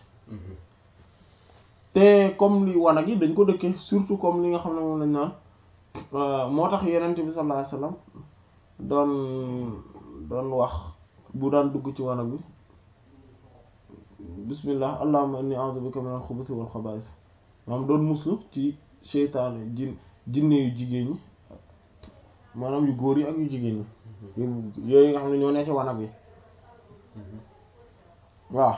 S1: te comme li wanag yi dañ ko dëkke surtout comme li nga xam ne moom lañ naan moo tax yenent bi sallallahu alayhi wasallam doon doon wax bu daan dugg ci wanag bi bismillah allahumma inni a'udhu bika min al-khubuthi wal khaba'ith maanaam doon muslu ci seytaane jin jinne yu jigéen ñi maanaam yu góor yi ak yu jigéen ñi yooyu nga xam ne ñoo ne ci wanag bi waaw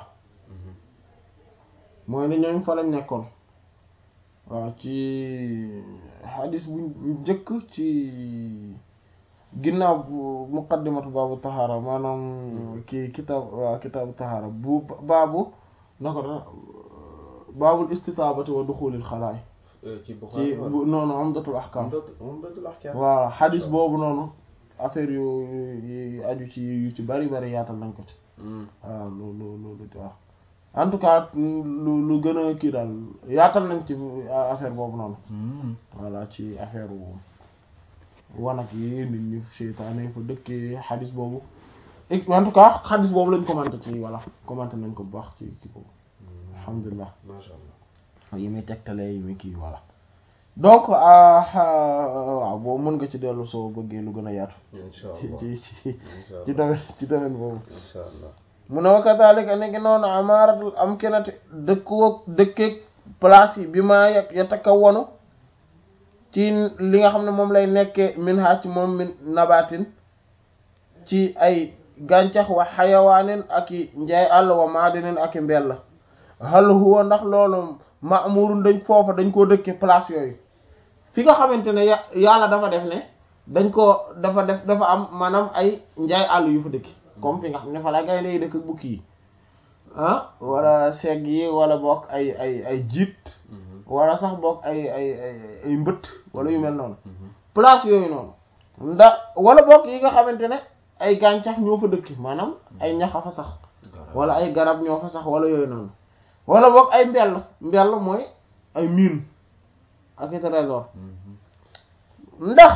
S1: mooy ne ñooñ fa lañ nekkoon waaw ci xadis bu njëkk ci ginnaaw bu muqaddimatu baabu taxaara maanaam kii kitaab waaw kitaabu taxaara bu baabu na ko da baabul istitaabati wa duxulil xalaay
S2: ci
S1: ci bu noonu umdatul ahkam
S2: umdatul ahkam
S1: waaw xadis boobu noonu affaire yu yu aju ci yu ci bari bari yaatal nañ ko ci waaw loolu loolu waaw en tout cas lu lu gën a kii daal yaatal nañ ci affaire boobu noonu voilà ci affaire wanag yi nit ñi seytaane fa dëkkee xadis boobu en tout cas xadis boobu lañ commenté ci voilà commenté nañ ko bu baax ci kii boobu alhamdulilah
S2: masha Allah
S1: yi muy tegtalee yi muy kii voilà donc waaw boobu mën nga ci dellu soo bëggee lu gën a yaatu
S2: insha
S1: ci
S2: Allah
S1: ci ci
S2: insha
S1: ci
S2: Allah
S1: domaine ci domaine boobu
S2: insha Allah
S1: mu ne wa kadhalika nekk noonu amaaratul am kenati dëkkoog dëkkeeg place yi bi maa ya yatakawwanu ci li nga xam ne moom lay nekkee min ha ci moom min nabatin ci ay gàncax wa xayawaanin ak i njaay àll wa maadinin ak i mbell hal huwa ndax loolu ma'murun dañ foofa dañ koo dëkke place yooyu fi nga xamante ne ya yàlla dafa def ne dañ ko dafa def dafa am maanaam ay njaay àll yu fa dëkk comme fi nga xam ne fa la gaynde yi dëkk ak bukki yi ah wala segg yi wala bokk ay ay ay jiit wala sax bokk ay ay ay ay mbëtt wala yu mel noonu place yooyu noonu ndax wala bokk yi nga xamante ne ay gàncax ñoo fa dëkk maanaam ay ñax a fa sax wala ay garab ñoo fa sax wala yooyu noonu wala bokk ay mbell mbell mooy ay mine ak i trésor ndax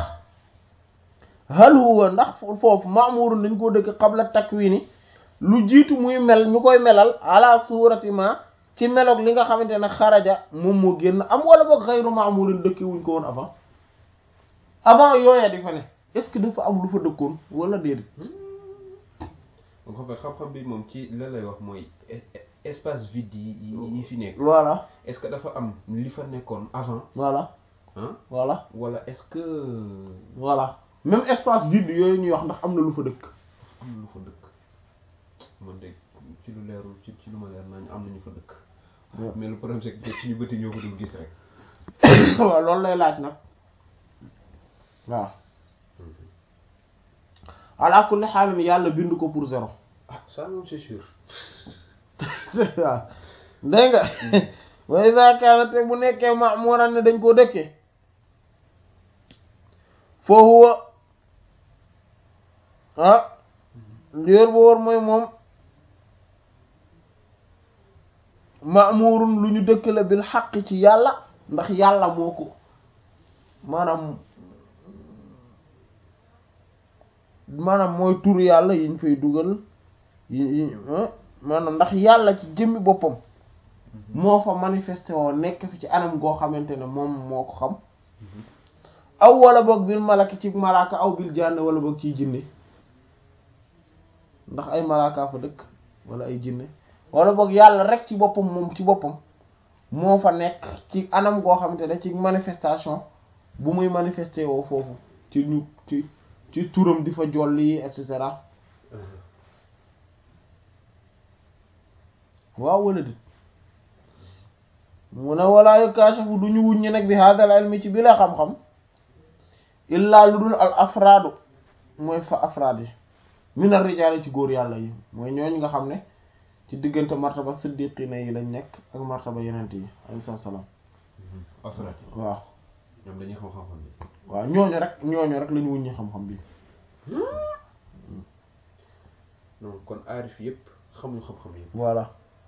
S1: hal huwa ndax foofu ma'murun dañ koo dëkk qabla takwini lu jiitu muy mel ñu koy melal ala surati ma ci meloog li nga xamante ne xaraja moom moo génn am wala boog xayru ma'murin dëkki wuñ ko woon avant avant yooya di fa ne est ce que dafa am lu fa dëkkoon wala déedéet
S2: donc en fait xam-xam bi moom ci la lay wax mooy e- e- espace vide yi yi yi fi nekk
S1: voilà
S2: est-ce que dafa am li fa nekkoon avant
S1: voilà
S2: ah
S1: voilà
S2: wala est-ce que
S1: voilà même espace vide yooyu ñuy wax ndax am na lu fa dëkk
S2: am na lu fa dëkk man de ci lu leerul ci ci lu ma leer nañ am nañu fa dëkk
S1: Ouais.
S2: mais le problème c'est que suñu bëti ñoo ko dul gis rek
S1: waaw loolu lay laaj nag waaw ala kulli xaalin yàlla bind ko pour zéro
S2: ah ça moom c'est sûr
S1: waaw dégg nga wa iza kaanat bu nekkee ma'muran ne dañ koo dëkkee fa huwa ah lior bu wóor mooy moom ma'murun lu ñu dëkk la bil xaq ci yàlla ndax yàlla moo ko maanaam maanaam mooy tur yàlla yiñ fay dugal yi yi maanaam ndax yàlla ci jëmmi boppam moo fa manifesté woo nekk fi ci anam goo xamante ne moom moo ko xam aw wala boog bil malaki ci malaaka aw bil jànn wala boog ciy jinne ndax ay malaaka fa dëkk wala ay jinne wala boog yàlla rek ci boppam moom ci boppam moo fa nekk ci anam goo xamante ne ci manifestation bu muy manifester woo foofu ci ñu ci ci turam di fa jolli et cetera waaw wala dit mu ne walaa yukaashafu du ñu wuññi nag bi hadal ilmi ci bi la xam-xam illaa lu dul al afraadu mooy fa afraad yi min ar rijaali ci góor yàlla yi mooy ñooñ nga xam ne ci diggante martaba siddiqina yi lañ nekk ak martaba yenent yi alayhi salaam
S2: afraad
S1: waaw
S2: ñoom dañuy xam xam-xam bi
S1: waaw ñooñu rek ñooñu rek la ñu wuññi xam-xam bi
S2: non kon aarif yëpp xamuñu xam-xam yëpp
S1: voilà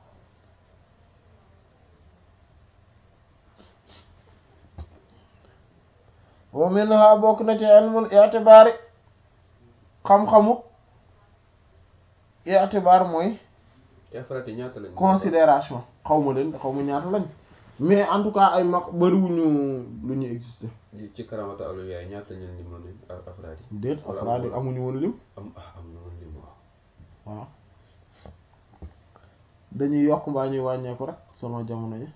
S1: wa minha bokk na ci ilmul i'tibaari xam-xamu i'tibaar mooy
S2: te afraad yi ñaata lañ
S1: considération xaw ma leen xaw ma ñaata lañ mais en tout cas ay mag bariwuñu lu ñu exister
S2: ci karamata awliya yi ñaata lañ leen limoon leen afraad yi
S1: déet afraad yi amuñu woon lim
S2: am ah am na woon lim waaw
S1: waaw dañuy yokk mbaa ñuy wàññeeku rek sama jamono yi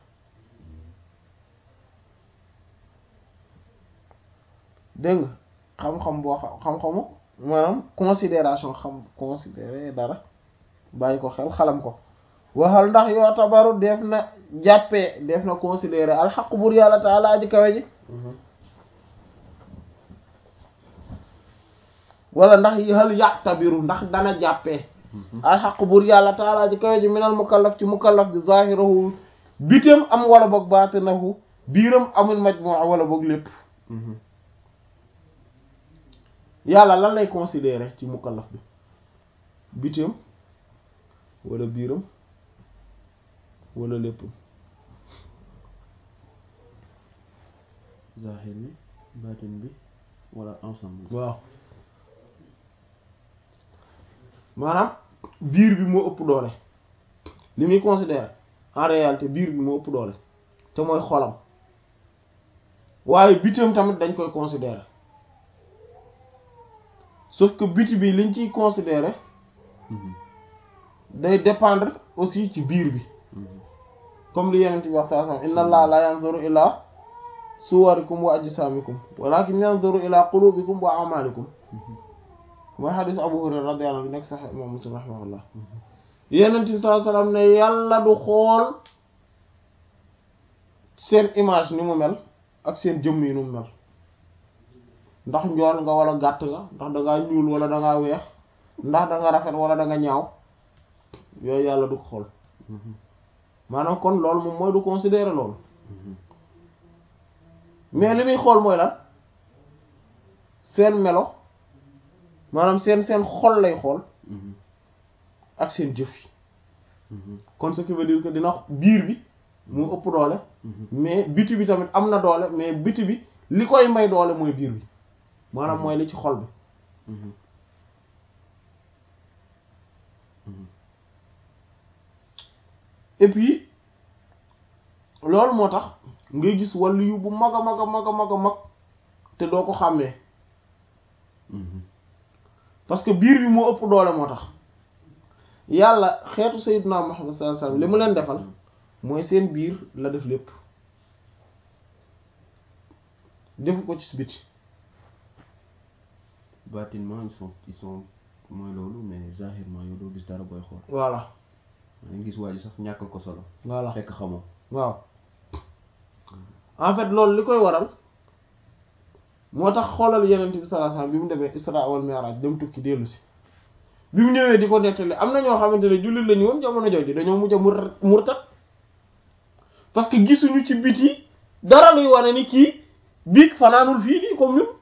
S1: dégg nga xam-xam boo xam xam-xamu maanaam considération xam considérer dara bàyyi ko xel xalam ko waxal ndax yoo tabaru def na jàppee def na considérer alxaq bur yàlla taala aji kawe ji wala ndax hal ya'tabiru ndax dana jàppee alxaq bur yàlla taala ji kawe ji minal mukallaf ci mukallaf bi zahirahu bitam am wala boog baatinahu biiram amul majmu' wala boog lépp yàlla lan lay considérer ci mukallaf bi bitam wala biiram wala lépp
S2: zahir bi baatin bi wala ensemble
S1: waaw maanaam biir bi moo ëpp doole li muy considérer en réalité biir bi moo ëpp doole te mooy xolam waaye bitam tamit dañ koy considérer sauf que biti bi liñ ciy considérer day dépendre aussi ci biir bi comme li yeneen bi wax saa sam inna allah la yanzuru ila suwarikum wa ajsamikum walakin yanzuru ila qulubikum wa amalikum mooy xadis abu hurayra radiyallahu anhu nekk sax imam muslim rahimahullah yeneen bi saa sallam ne yàlla du xool seen image ni mu mel ak seen jëmm yi ni mu mel ndax njool nga wala gàtt nga ndax dangaa ñuul wala dangaa weex ndax da nga rafet wala da nga ñaaw yooyu yàlla du ko xool maanaam kon loolu moom mooy du considérer loolu mais li muy xool mooy lan seen melo maanaam seen seen xol lay xool ak seen jëf yi kon ce qui veut dire que dina biir bi mu ëpp doole mais biti bi tamit am na doole mais biti bi li koy may doole mooy biir bi maanaam mooy li ci xol bi et puis loolu moo tax ngay gis wàllu yu bu mag a mag a mag a mag a mag te doo ko xàmmee parce que biir bi moo ëpp doole moo tax yàlla xeetu sayyidina Muhammad sallallahu alayhi wasallam li mu leen defal mooy seen biir la def lépp defu ko ci biti
S2: bâtiment ils sont ils sont mooy loolu mais zahirement yow doo gis dara booy xool
S1: voilà
S2: nga gis waa ji sax ñàkkal ko solo
S1: voilà
S2: fekk xamoo
S1: waaw en fait loolu li koy waral moo tax xoolal yenent bi sallallahu alayhi wasallam bi mu demee Isra wal Mi'raj dem tukki dellu si bi mu ñëwee di ko nettali am na ñoo xamante ne jullit lañu woon jamono jooju dañoo mujj a mur murtat parce que gisuñu ci biti dara luy wane ni kii biig fanaanul fii nii comme ñun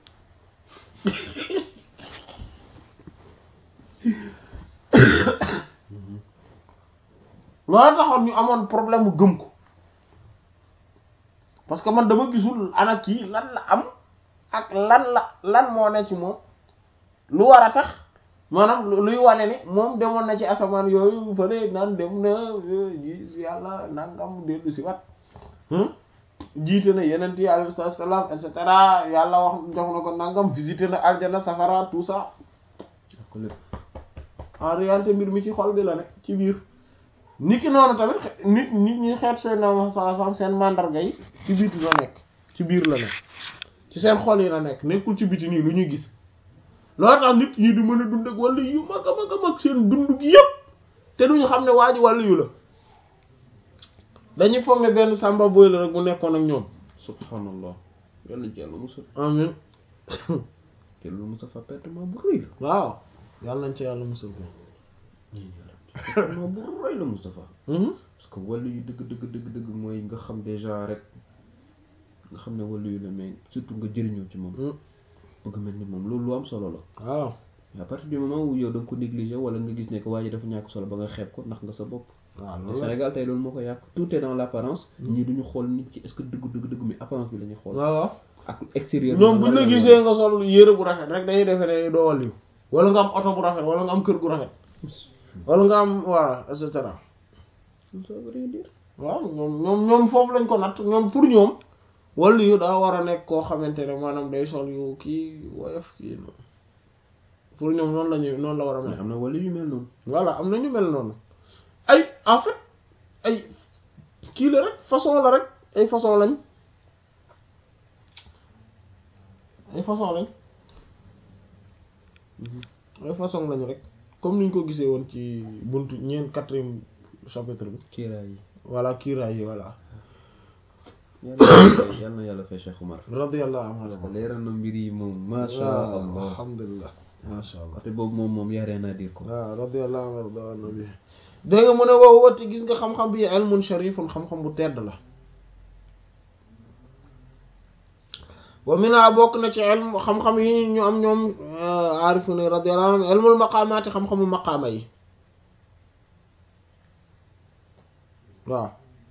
S1: loolu taxoon ñu amoon problème mu gëm ko parce que man dama gisul ana kii lan la am ak lan la lan moo ne ci moom lu war a tax maanaam luy wane ni moom demoon na ci asamaan yooyu fële naan dem na gis yàlla nangam dellu si wat jiite na yeneen yi alayhi salaam et cetera yàlla wax jox na ko nangam visité na aljana safara tout ça
S2: ko lépp
S1: en réalité mbir mi ci xol bi la ne ci biir nit ki noonu tamit nit nit ñi xeet seen sam seen mandarga yi ci biti la nekk ci biir la nekk ci seen xol yi la nekk nekkul ci biti nii lu ñuy gis loolu tax nit ñi di mën a dund ak wàllu yu mag a mag a mag seen dund gi yëpp te duñu xam ne waa ji wàllu yu la dañuy foog ne benn sàmba boy la rek bu nekkoon ak ñoom
S2: subhanallah yàlla ci yàlla musal
S1: amin
S2: te lu musa fa pertement bu rëy la
S1: waaw yàlla nañ ci yàlla musal ko
S2: pertement bu rëy la Moustapha parce que wàllu yu dëgg dëgg dëgg dëgg mooy nga xam déjà rek nga xam ne wàllu yu la mais surtout nga jëriñoo ci moom bëgg mel ni moom loolu lu am solo la
S1: waaw
S2: à partir du moment où yow da nga ko négliger wala nga gis ne que waa ji dafa ñàkk solo ba nga xeeb ko ndax nga sa bopp
S1: waaw
S2: te
S1: loolu
S2: Sénégal tey loolu moo ko yàq tout est dans l'apparence ñii duñu xool nit ki est-ce que dëgg dëgg dëgg mi apparence bi la ñuy xool
S1: waaw waaw
S2: ak extérieur
S1: ñoom buñ la gisee nga sol yére bu rafet rek dañuy defee ne doo wàlliw wala nga am oto bu rafet wala nga am kër gu rafet wala nga am voilà et cetera
S2: ça veut rien dire
S1: waaw ñoom ñoom ñoom foofu lañ ko natt ñoom pour ñoom wàlliyu daa war a nekk koo xamante ne maanaam day sol yu kii woyof kii noonu pour ñoom noonu la ñuy noonu la war a
S2: mais
S1: mel
S2: am na wàllu yu mel noonu
S1: voilà am na ñu mel noonu ay en fait ay kii la rek façon la rek ay façon lañ ay façon lañ ay façon lañ rek comme niñ ko gisee woon ci buntu ñeent quatrième chapitre bi
S2: kiiraay yi
S1: voilà kiiraay yi voilà
S2: yàlla yàlla na yàlla fay Cheikh Oumar
S1: radiyallahu
S2: parce que
S1: anhu
S2: leeral na mbir yi moom masha
S1: waaw
S2: Allah
S1: alhamdulillah masha allah
S2: côté boobu moom moom yaa rien à dire ko
S1: waaw radiyallahu anhu warda nabi dégg nga mu ne wow wati gis nga xam-xam bi ilmun sharifun xam-xam bu tedd la wa mina bokk na ci ilm xam-xam yi ñu am ñoom aarifu ne radiyallahu anhum ilmul maqaamaati xam-xamu maqaama yi waaw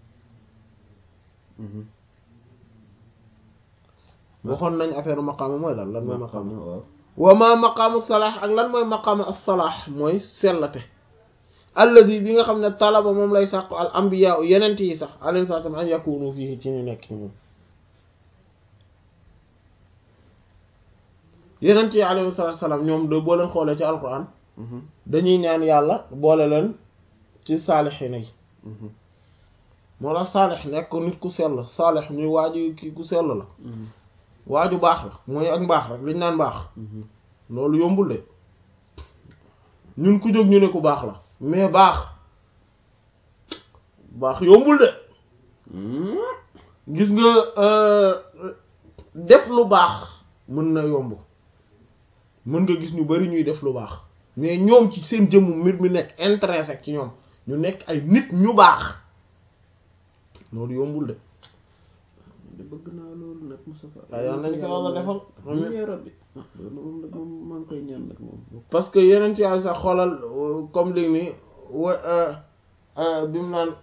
S1: waxoon nañ affaire maqaama mooy lan lan mooy maqaama
S2: waaw
S1: wa ma maqaamu salaax ak lan mooy maqaamu as-salaax mooy sellate alladi bi nga xam ne talaba moom lay sàqu al ambiya yenent yi sax alayhi salaam an yakunu fii ci ñu nekk ci moom yenent yi alayhi salaam ñoom de boo leen xoolee ci alquran dañuy ñaan yàlla boole leen ci saalixiina yi moo tax saalix nekk nit ku sell saalix ñuy waaju kii ku sell la waaju baax la mooy ak mbaax rek liñ naan baax loolu yombul de ñun ku jóg ñu ne ku baax la mais baax baax yombul de gis nga def lu baax mën na yomb mën nga gis ñu bari ñuy def lu baax mais ñoom ci seen jëmmu mbir mi nekk intéressé ci ñoom ñu nekk ay nit ñu baax loolu yombul de
S2: de bëgg naa loolu nag Moustapha
S1: waaw yal nañ ko yàlla defal
S2: amiin yaa rabbi loolu moom nag moom maa ngi koy ñaan nag moom
S1: parce que yeneen ci yàlla sax xoolal comme léegi nii wa bi mu naan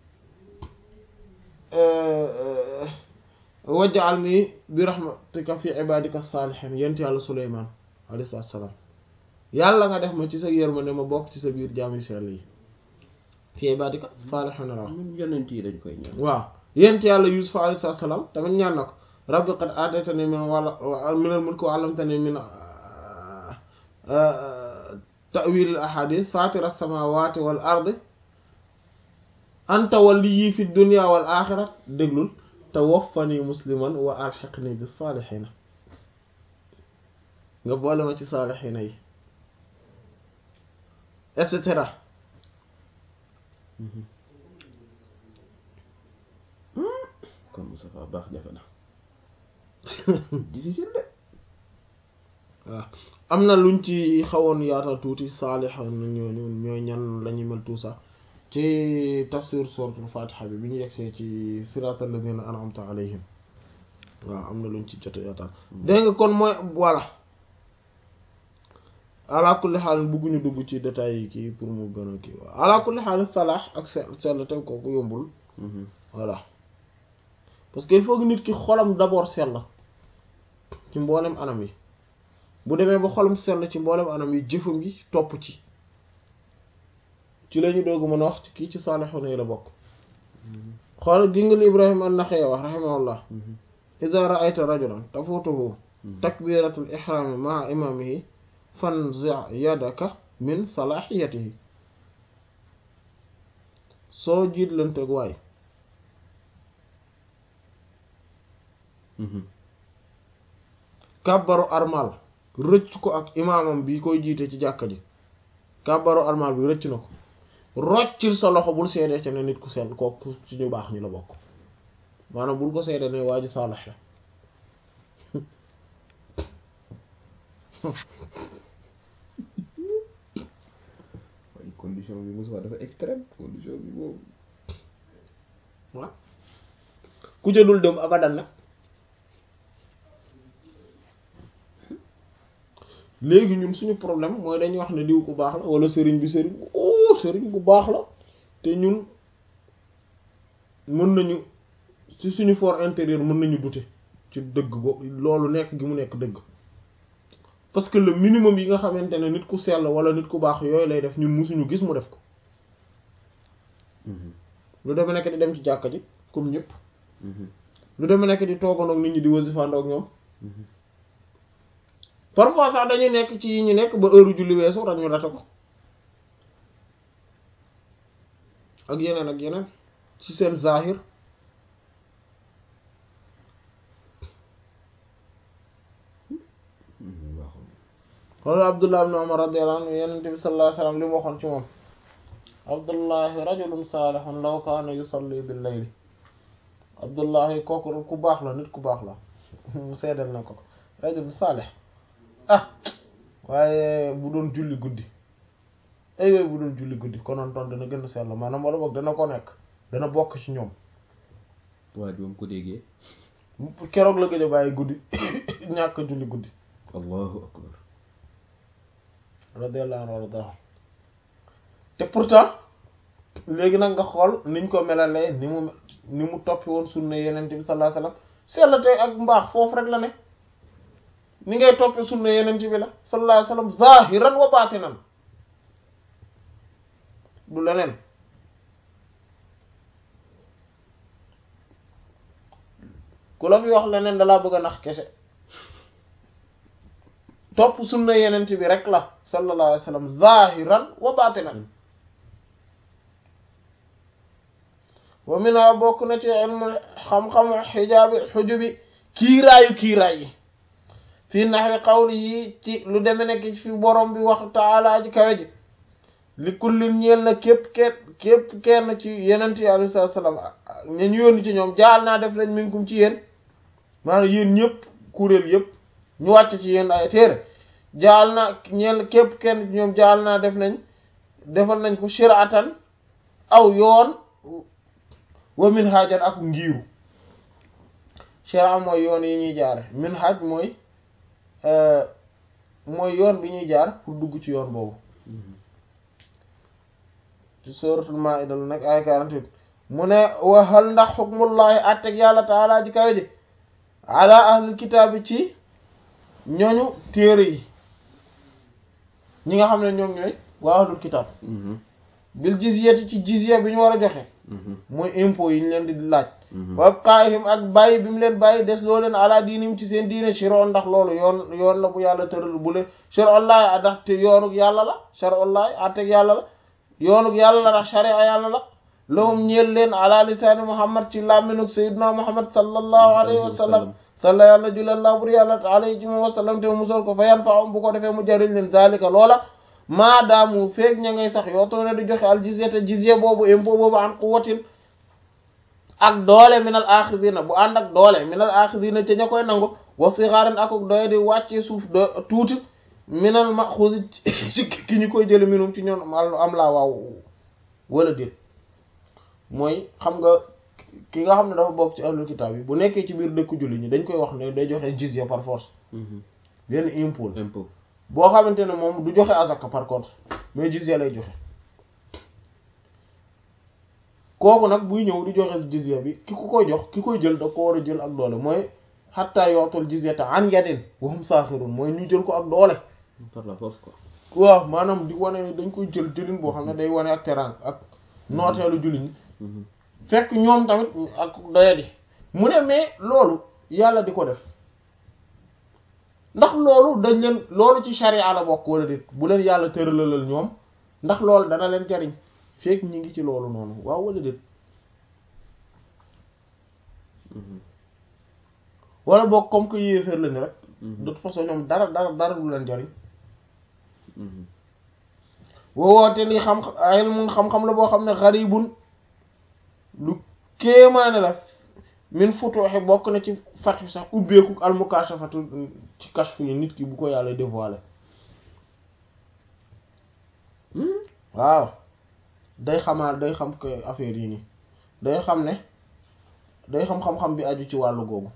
S1: wajjaal nii bi rahmatika fi ibadika saalihin yent yàlla Suleymaan alayhi salaam yàlla nga def ma ci sa yërmande ma bokk ci sa biir jaami sell yi fi ibadika saalihin la wax
S2: même yonent yi dañ koy ñaan
S1: waaw yent yàlla Yuusuf alayhi salaam tamit ñaan na ko rabbi qad aataytani min wala minal mulki wa allamtani min ta'wil al ahadith fatir as-samawati wal ardi anta waliyyi fi dunya wal akhirah déglul tawaffani musliman wa alhiqni bis salihina nga boole ma ci salihina yi et cetera
S2: kon Moustapha baax jafe na difficile de
S1: waaw am na luñ ci xawoon yaatal tuuti saalix ñooñu ñooy ñan la ñu mel tout ça ci tafsir suratul fatiha bi bi ñu yegsee ci siratal ladina an'amta alayhim waaw am na luñ ci jot yaatal dégg nga kon mooy voilà ala kulli xaal bëgguñu dugg ci détails yi kii pour mu gën a kii waaw ala kulli xaal salaax ak sell sell te kooku yombul voilà parce que il faut que nit ki xolam d'abord sell ci mboolem anam yi bu demee ba xolam sell ci mboolem anam yi jëfam yi topp ci ci la ñu doog mën a wax ci kii ci saalixoon yi la bokk xool gi nga li Ibrahim an-Naxa'i wax rahimahullah idha ra'ayta rajulan tafutuhu takbiratul ihrami ma'a imamihi fanzi' yadaka min salahiyatihi soo jiitlanteeg waay kàbbaru armal rëcc ko ak imaamam bi koy jiite ci jàkka ji kàbbaru armal bi rëcc na ko roccil sa loxo bul seedee ca ne nit ku sell kooku ci ñu baax ñu la bokk maanaam bul ko seedee ne waa ji saalax la
S2: waaye condition bi Moussa dafa extrême condition bi boobu
S1: waaw ku ca dul dem abadan nag léegi ñun suñu problème mooy dañuy wax ne diw ku baax la wala sëriñ bi sëriñ bu oh sëriñ bu baax la te ñun mën nañu ci suñu fort intérieur mën nañu douter ci dëgg go loolu nekk gi mu nekk dëgg parce que le minimum yi nga xamante ne nit ku sell wala nit ku baax yooyu lay def ñun musuñu gis mu def ko lu demee nekk di dem ci jàkka ji comme ñëpp lu demee nekk di toogandoog nit ñi di wasifandoog ñoom parfois sax dañuy nekk ci yi ñu nekk ba heure julli weesu rek ñu rate ko ak yeneen ak yeneen ci seen zahir wala abdullah ibn umar radiyallahu anhu yenente bi sallallahu alayhi wasallam li mu waxoon ci moom abdullahi rajulun salihun law kaana yusalli bil layli abdullahi kooku ku baax la nit ku baax la mu seedal na ko rajulun salih ah waaye bu doon julli guddi ay way bu doon julli guddi konoon toon dana gën a sell maanaam wala boog dana ko nekk dana bokk ci ñoom
S2: waa ji moom ko déggee
S1: keroog la gëj a bàyyi guddi ñàkk julli guddi
S2: allahu akbar
S1: radiyallahu anhu warda te pourtant léegi nag nga xool niñ ko melalee ni mu ni mu toppi woon sunna yeneen bi sallallahu alayhi wasallam sellate ak mbaax foofu rek la ne ni ngay toppe sunna yeneen bi la sallallahu alayhi wasallam zahiran wa batinan du leneen ku la fi wax leneen dalaa bëgg a nax kese topp sunna yeneen bi rek la sallallahu alayhi wasallam zahiran wa batinan wa mina bokk na ci ilmu xam-xamu xijaabi xujubi kiiraayu kiiraay yi fii naxwi qawli yi ci lu deme nekk fi borom bi wax taala ji kawe ji li kullin ñeel na képp kenn képp kenn ci yenent yi alayhi salaam ña ñu yónni ci ñoom jaal naa def lañ minkum ci yéen maanaam yéen ñëpp kuréel yëpp ñu wàcc ci yéen ay téere jaal na ñeel képp kenn ci ñoom jaal naa def nañ defal nañ ko shiratan aw yoon wa minhajan ak ngiiru shira mooy yoon yi ñuy jaare minhaj mooy mooy yoon bi ñuy jaar pour dugg ci yoon boobu ci suratul maida la nag ay 48 mu ne waxal ndax xukmullahi atteg yàlla taala ji kawe ji ala ahlul kitaabi ci ñooñu téere yi ñi nga xam ne ñoom ñooy waa ahlul kitaab bil jizyati ci jizya bi ñu war a joxe mooy impôt yi ñu leen di laaj wa qaahim ak bàyyi bi mu leen bàyyi des loo leen ala diinim ci seen diine shiro ndax loolu yoon yoon la bu yàlla tëral bu leen sharollahi a ndax te yoonuk yàlla la sharollahi atteg yàlla la yoonuk yàlla la ndax sharia yàlla la lahum ñeel leen ala lisaani muhammad ci làmminuk sayyidina muhammad sallallahu alayhi wa sallam salla yàlla julallah bur yàlla alayhi ci moom wa sallam te musal ko fa yan fa am bu ko defee mu jariñ leen zalika loola maadaamu feeg ña ngay sax yoo toone di joxe al jizya te jizya boobu impôt boobu an quwwatin ak doole minal axidina bu ànd ak doole minal axidina ca ña koy nangu wa sixaarin ak doye di wàccee suuf do tuuti minal maxusi ci ki ñu koy jële minum ci ñoom am laa waaw wala déet mooy xam nga ki nga xam ne dafa bokk ci ahlul kitaab yi bu nekkee ci biir dëkk julli ñi dañ koy wax ne day joxe jizya par force benn impôt
S2: impôt
S1: boo xamante ne moom du joxe azaka par contre mais jizya lay joxe kooku nag buy ñëw di joxe jizya bi ki ko koy jox ki koy jël da ko war a jël ak doole mooy xatta yootul jizyata an yadin wa hum saaxirun mooy ñu jël ko ak doole
S2: par la force quoi
S1: waaw maanaam di wane ne dañ koy jël jëlin boo xam ne day wane ak terang ak nooteelu jullit ñi fekk ñoom tamit ak doyadi mu ne mais loolu yàlla di ko def ndax loolu dañ leen loolu ci sharia la bokk wala déet bu leen yàlla tëralalal ñoom ndax loolu dana leen jariñ fekk ñi ngi ci loolu noonu waaw wala déet wala boog comme que yéeféer lañu rek de toute façon ñoom dara dara dara du leen jariñ woowoote li xam ilmun xam-xam la boo xam ne xaribun lu kéemaane la min futuuxi bokk na ci fatu sax ubbeeku almukashafatu ci kashfu yi nit ki bu ko yàlla dévoilé waaw day xamaal day xam que affaire yi nii day xam ne day xam xam-xam bi aju ci wàllu googu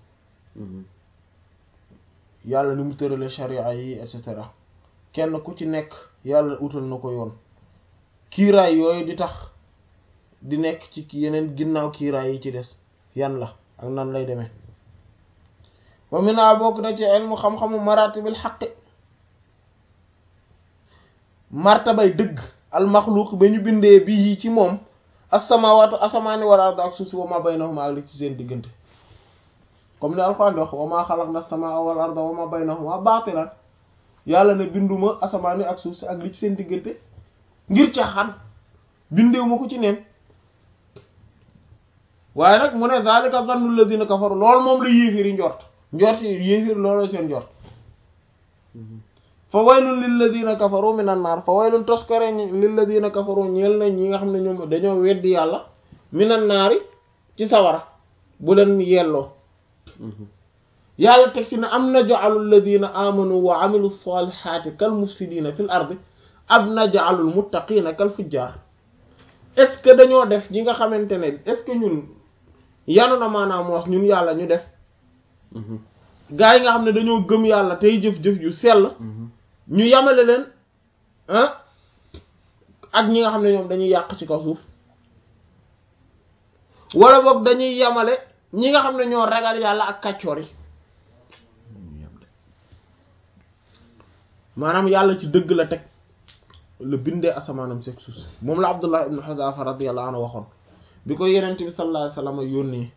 S1: yàlla ni mu tërale sharia yi et cetera kenn ku ci nekk yàlla utal na ko yoon kiiraay yooyu di tax di nekk ci yeneen ginnaaw kiiraay yi ci des yan la ak nan lay demee wa mina bokk na ci ilmu xam-xamu maratibil xaqi martabay dëgg almaxluuq ba ñu bindee bii ci moom as-samaawaatu asamaani wal ardu ak suuf si wa ma baynahuma ak li ci seen diggante comme ni alxuraan di wax wa ma xalaqna as-samaa wal arda wa ma baynahuma baatilan yàlla ne binduma asamaani ak suuf si ak li ci seen diggante ngir caaxaan bindeewu ma ko ci neen waaye nag mu ne zalika zannu alladhina kafaru loolu moom la yéefiri njort njort yi yéefir looloo seen njort fa waylun lilladhina kafaru minan naar fa waylun toskare lilladhina kafaru ñeel na ñi nga xam ne ñoom dañoo weddi yàlla minan naari ci sawara bu leen yelloo yàlla teg ci ne am naj'alu alladhina amanu wa amilu salihati kal mufsidina fil ardi ab naj'alul muttaqina kal fujjar est-ce que dañoo def ñi nga xamante ne est-ce que ñun yanu na maanaam moos ñun yàlla ñu def gaa yi nga xam ne dañoo gëm yàlla tey jëf-jëf yu sell ñu yamale leen ah ak ñi nga xam ne ñoom dañuy yàq ci kaw suuf wala boog dañuy yamale ñi nga xam ne ñoo ragal yàlla ak kàccoor yi maanaam yàlla ci dëgg la teg la bindee asamaanam seeg suuf si moom la Abdullah ibn Huzafa radiyallahu anhu waxoon bi ko yenent bi sallallahu alayhi wasallam yónnee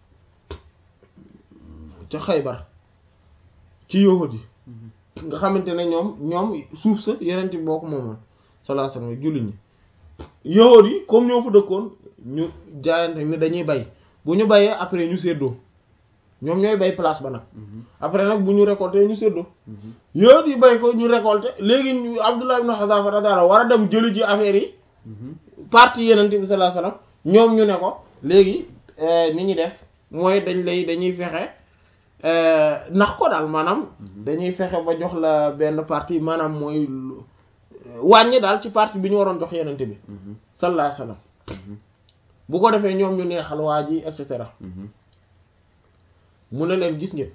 S1: ca Xaybar ci yahudi yi nga xamante ne ñoom ñoom suuf sa yenent bi boo ko moomoon sallallahu alayhi wasallam julli ñi yahudi yi comme ñoo fa dëkkoon ñu jaayante ni dañuy bay bu ñu bayee après ñu séddoo ñoom ñooy bay place ba nag après nag bu ñu récolté ñu séddoo yahudi yi bay ko ñu récolté léegi ñu Abdullah ibn Huzafa radiyallahu war a dem jëli ji affaire yi partie yenent bi sallallahu alayhi wasallam ñoom ñu ne ko léegi ni ñuy def mooy dañ lay dañuy fexe nax ko daal maanaam dañuy fexe ba jox la benn partie maanaam mooy wàññi daal ci partie bi ñu waroon jox yenente bi sallallahu alayhi wasallam bu ko defee ñoom ñu neexal waa ji et cetera mu ne leen gis ngeen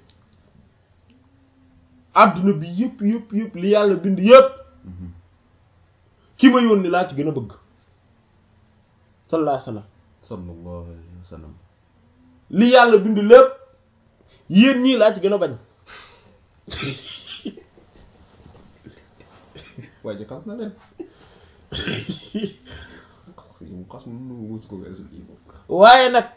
S1: adduna bi yëpp yëpp yëpp li yàlla bind yëpp ki ma yónni laa ci gën a bëgg sallallahu alayhi wasallam
S2: sallallahu alayhi wasallam
S1: li yàlla bind lépp yéen ñii laa ci gën a bañ
S2: waa ji xas na leen mu xas nu mus ko weesu lii moom
S1: waaye nag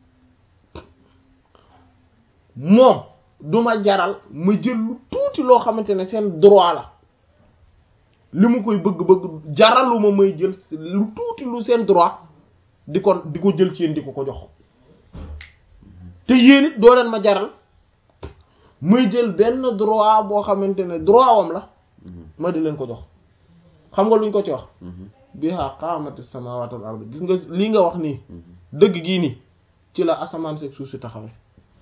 S1: moom duma jaral ma jël lu tuuti loo xamante ne seen droit la li mu koy bëgg-bëgg jaraluma may jël lu tuuti lu seen droit di ko di ko jël ci yéen di ko ko jox te yéen it doo leen ma jaral may jël benn droit boo xamante ne droit wam la ma di leen ko jox xam nga luñ ko ci wax biha qaamati samawati wal ard gis nga lii nga wax nii dëgg gii nii ci la asamaan seeg suuf si taxawee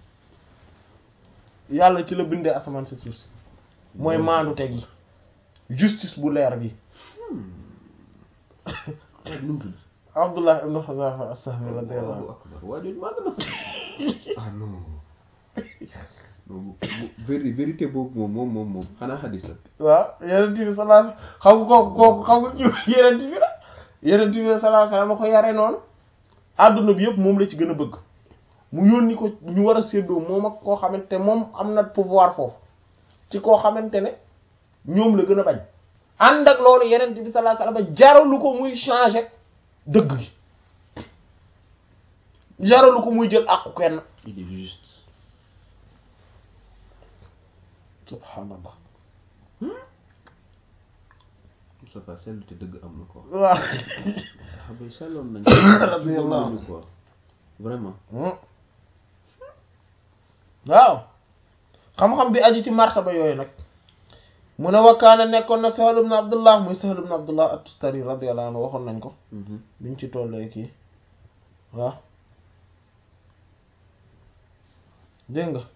S1: yàlla ci la bindee asamaan seeg suuf si mooy maandu teg yi justice bu leer bi
S2: nu mu tudd
S1: Abdullah ibn Huzafa as-Sahmi radiyallahu
S2: Allahu akbar waa jooju màgg na ah non non véri vérité boobu moom moom moom moom xanaa xadis la
S1: waaw yeneen bi sallallahu xam nga kooku kooku xam nga ci yeneen bi la yeneen bi sallallahu alayhi wasallam ko yare noonu adduna bi yëpp moom la ci gën a bëgg mu yónni ko ñu war a séddoo moom ak koo xamante moom am na pouvoir foofu ci koo xamante ne ñoom la gën a bañ ànd ak loolu yeneen bi sallallahu alayhi wasallam jaralu ko muy changer dëgg gi jaralu ko muy jël àqu kenn
S2: il est juste
S1: subhanallah
S2: Moustapha sellu te dëgg am na ko
S1: waaw
S2: saxaaba yi selloon nañ
S1: Radiyallahu
S2: nañu quoi vraiment
S1: waaw xam-xam bi aju ci martaba yooyu nag mu ne wakkaana nekkoon na Sahl ibn Abdullah muy Sahl ibn Abdullah at-Tustari radiyallahu anhu waxoon nañ ko biñ ci tollee kii waaw dégg nga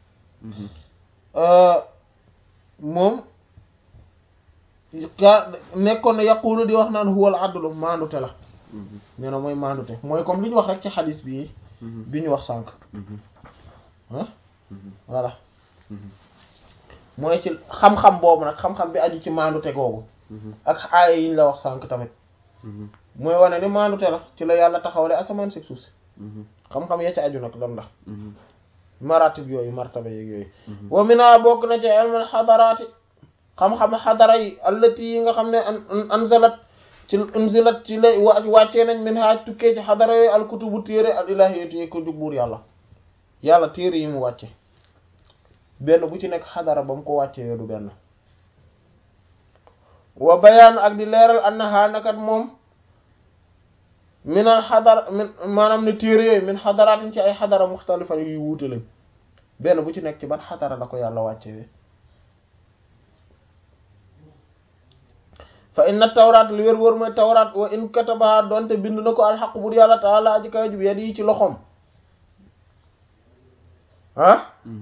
S1: moom ka nekkoon na yaqulu di wax naan huwal adlu maandute la nee na mooy maandute mooy comme li ñu wax rek ci xadis bi bi ñu wax sànq ah voilà mooy ci xam-xam boobu nag xam-xam bi aju ci maandute googu ak aaya yi ñu la wax sànq tamit mooy wane ni maandute la ci la yàlla taxawale asamaan si suuf si xam-xam ya ci aju nag lan la maratib yooyu martaba yeeg yooyu wa mina bokk na ci ilmul xadaraati xam-xam xadara yi allati yi nga xam ne anzalat ci unzilat ci la wàccee nañ min haaj tukkee ci xadara yooyu alkutubu téere al ilahiyati yi ko jug buur yàlla yàlla téere yi mu wàcce benn bu ci nekk xadara ba mu ko wàccee du benn wa bayaan ak di leeral annaha nakat moom minal xadara min maanaam ne téere yooyu min xadaraatin ci ay xadara muxtalifan yuy wuute lañ benn bu ci nekk ci ban xadara la ko yàlla wàccee fa inna tawraat li wér wër mooy tawraat wa in katabaha doonte bind na ko alxaq bur yàlla taala aji kawe ji bi yi ci loxoom ah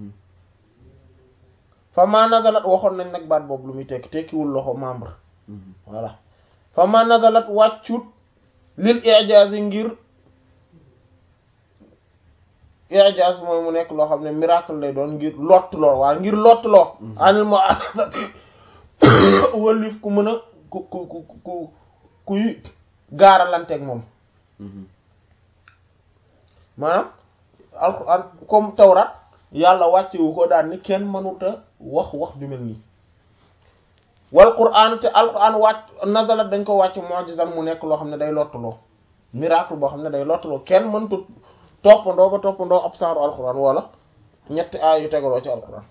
S1: fa ma nazalat waxoon nañ nag baat boobu lu muy tekki tekkiwul loxo membre voilà fa ma nazalat wàccut lil ijaaz ngir ijaaz mooy mu nekk loo xam ne miracle lay doon ngir lott loo waaye ngir lott loo anil mo wëlif ku mën a ku ku ku ku kuy gaaralanteeg moom maanaam alxuraan comme tawrat yàlla wàccewu ko daan ni kenn mënuta wax wax ju mel nii wal qur'an te alquran wàcc nazalat dañ ko wàcc mu'jizan mu nekk loo xam ne day lottuloo miracle boo xam ne day lottuloo kenn mëntu toppandoo ba toppandoo ab saaru alquran wala ñetti aay yu tegaloo ci alquran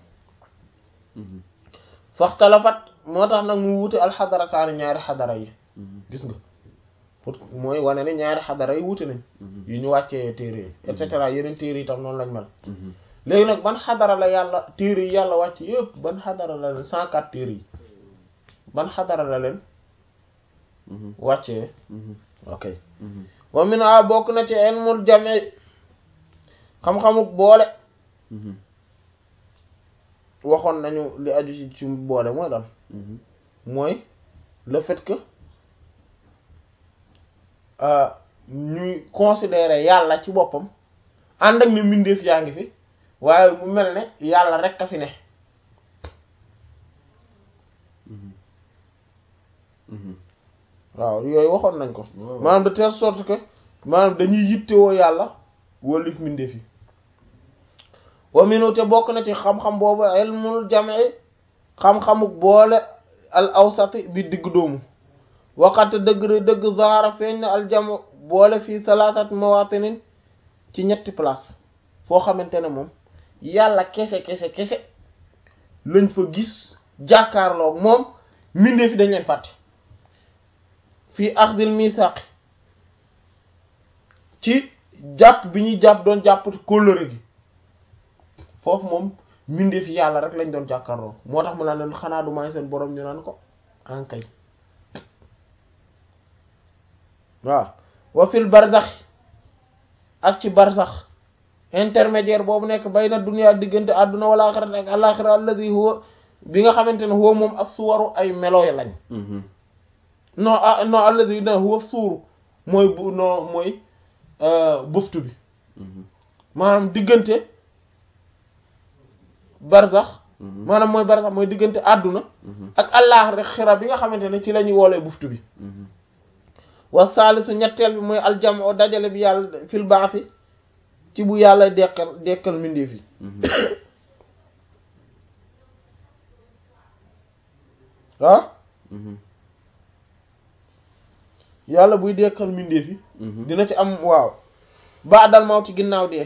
S1: faxtalafat moo tax nag mu wuute alxadarataani ñaari xadara yi gis nga pour mooy wane ne ñaari xadara yi wuute nañ yu ñu wàccee téere yi et cetera yeneen téere yi tam noonu lañ mel léegi nag ban xadara la yàlla téere yi yàlla wàcc yëpp ban xadara la leen cent quatre téere yi ban xadara la leen wàccee ok wa min a bokk na ci ilmul jame xam-xamuk boole waxoon nañu li aju ci ci boole mooy lan mooy le fait que ñuy considérer yàlla ci boppam ànd ak ne mbindeef yaa ngi fi waaye mu mel ne yàlla rek a fi ne waaw yooyu waxoon nañ ko maanaam de telle sorte que maanaam dañuy yittewoo yàlla wëlif mbindeef yi wa minu te bokk na ci xam-xam boobu ilmul jam'i xam-xamuk boole al awsati bi digg doomu waxate dëgg dëgg zahara feeñ na al jam boole fii salaasat mawatinin ci ñetti place foo xamante ne moom yàlla kese kese kese lañ fa gis jàkkaarloo moom mbindeef yi dañ leen fàtte fii axdil misaqi ci jàpp bi ñuy jàpp doon jàpp kóllëre gi foofu moom mbindeef yi yàlla rek lañ doon jàkkaarloo moo tax mu naan leen xanaa du may seen borom ñu naan ko ankay waaw wa fil barzax ak ci barzax intermédiaire boobu nekk bayna dunya diggante àdduna wala axirate ak alaxira alladi huwa bi nga xamante ne huwa moom as-suwaru ay melooy lañ non ah non alladi na huwa suuru mooy bu non mooy buftu bi maanaam diggante barzax maanaam mooy barzax mooy diggante àdduna ak alaxira bi nga xamante ne ci la ñuy woolee buftu bi wa saalisu ñetteel bi mooy aljamoo dajale bi yàlla fil baasi ci bu yàlla dekkal dekkal mbindeef yi ah yàlla buy dekkal mbindeef yi dina ci am waaw ba dal maw ci ginnaaw dee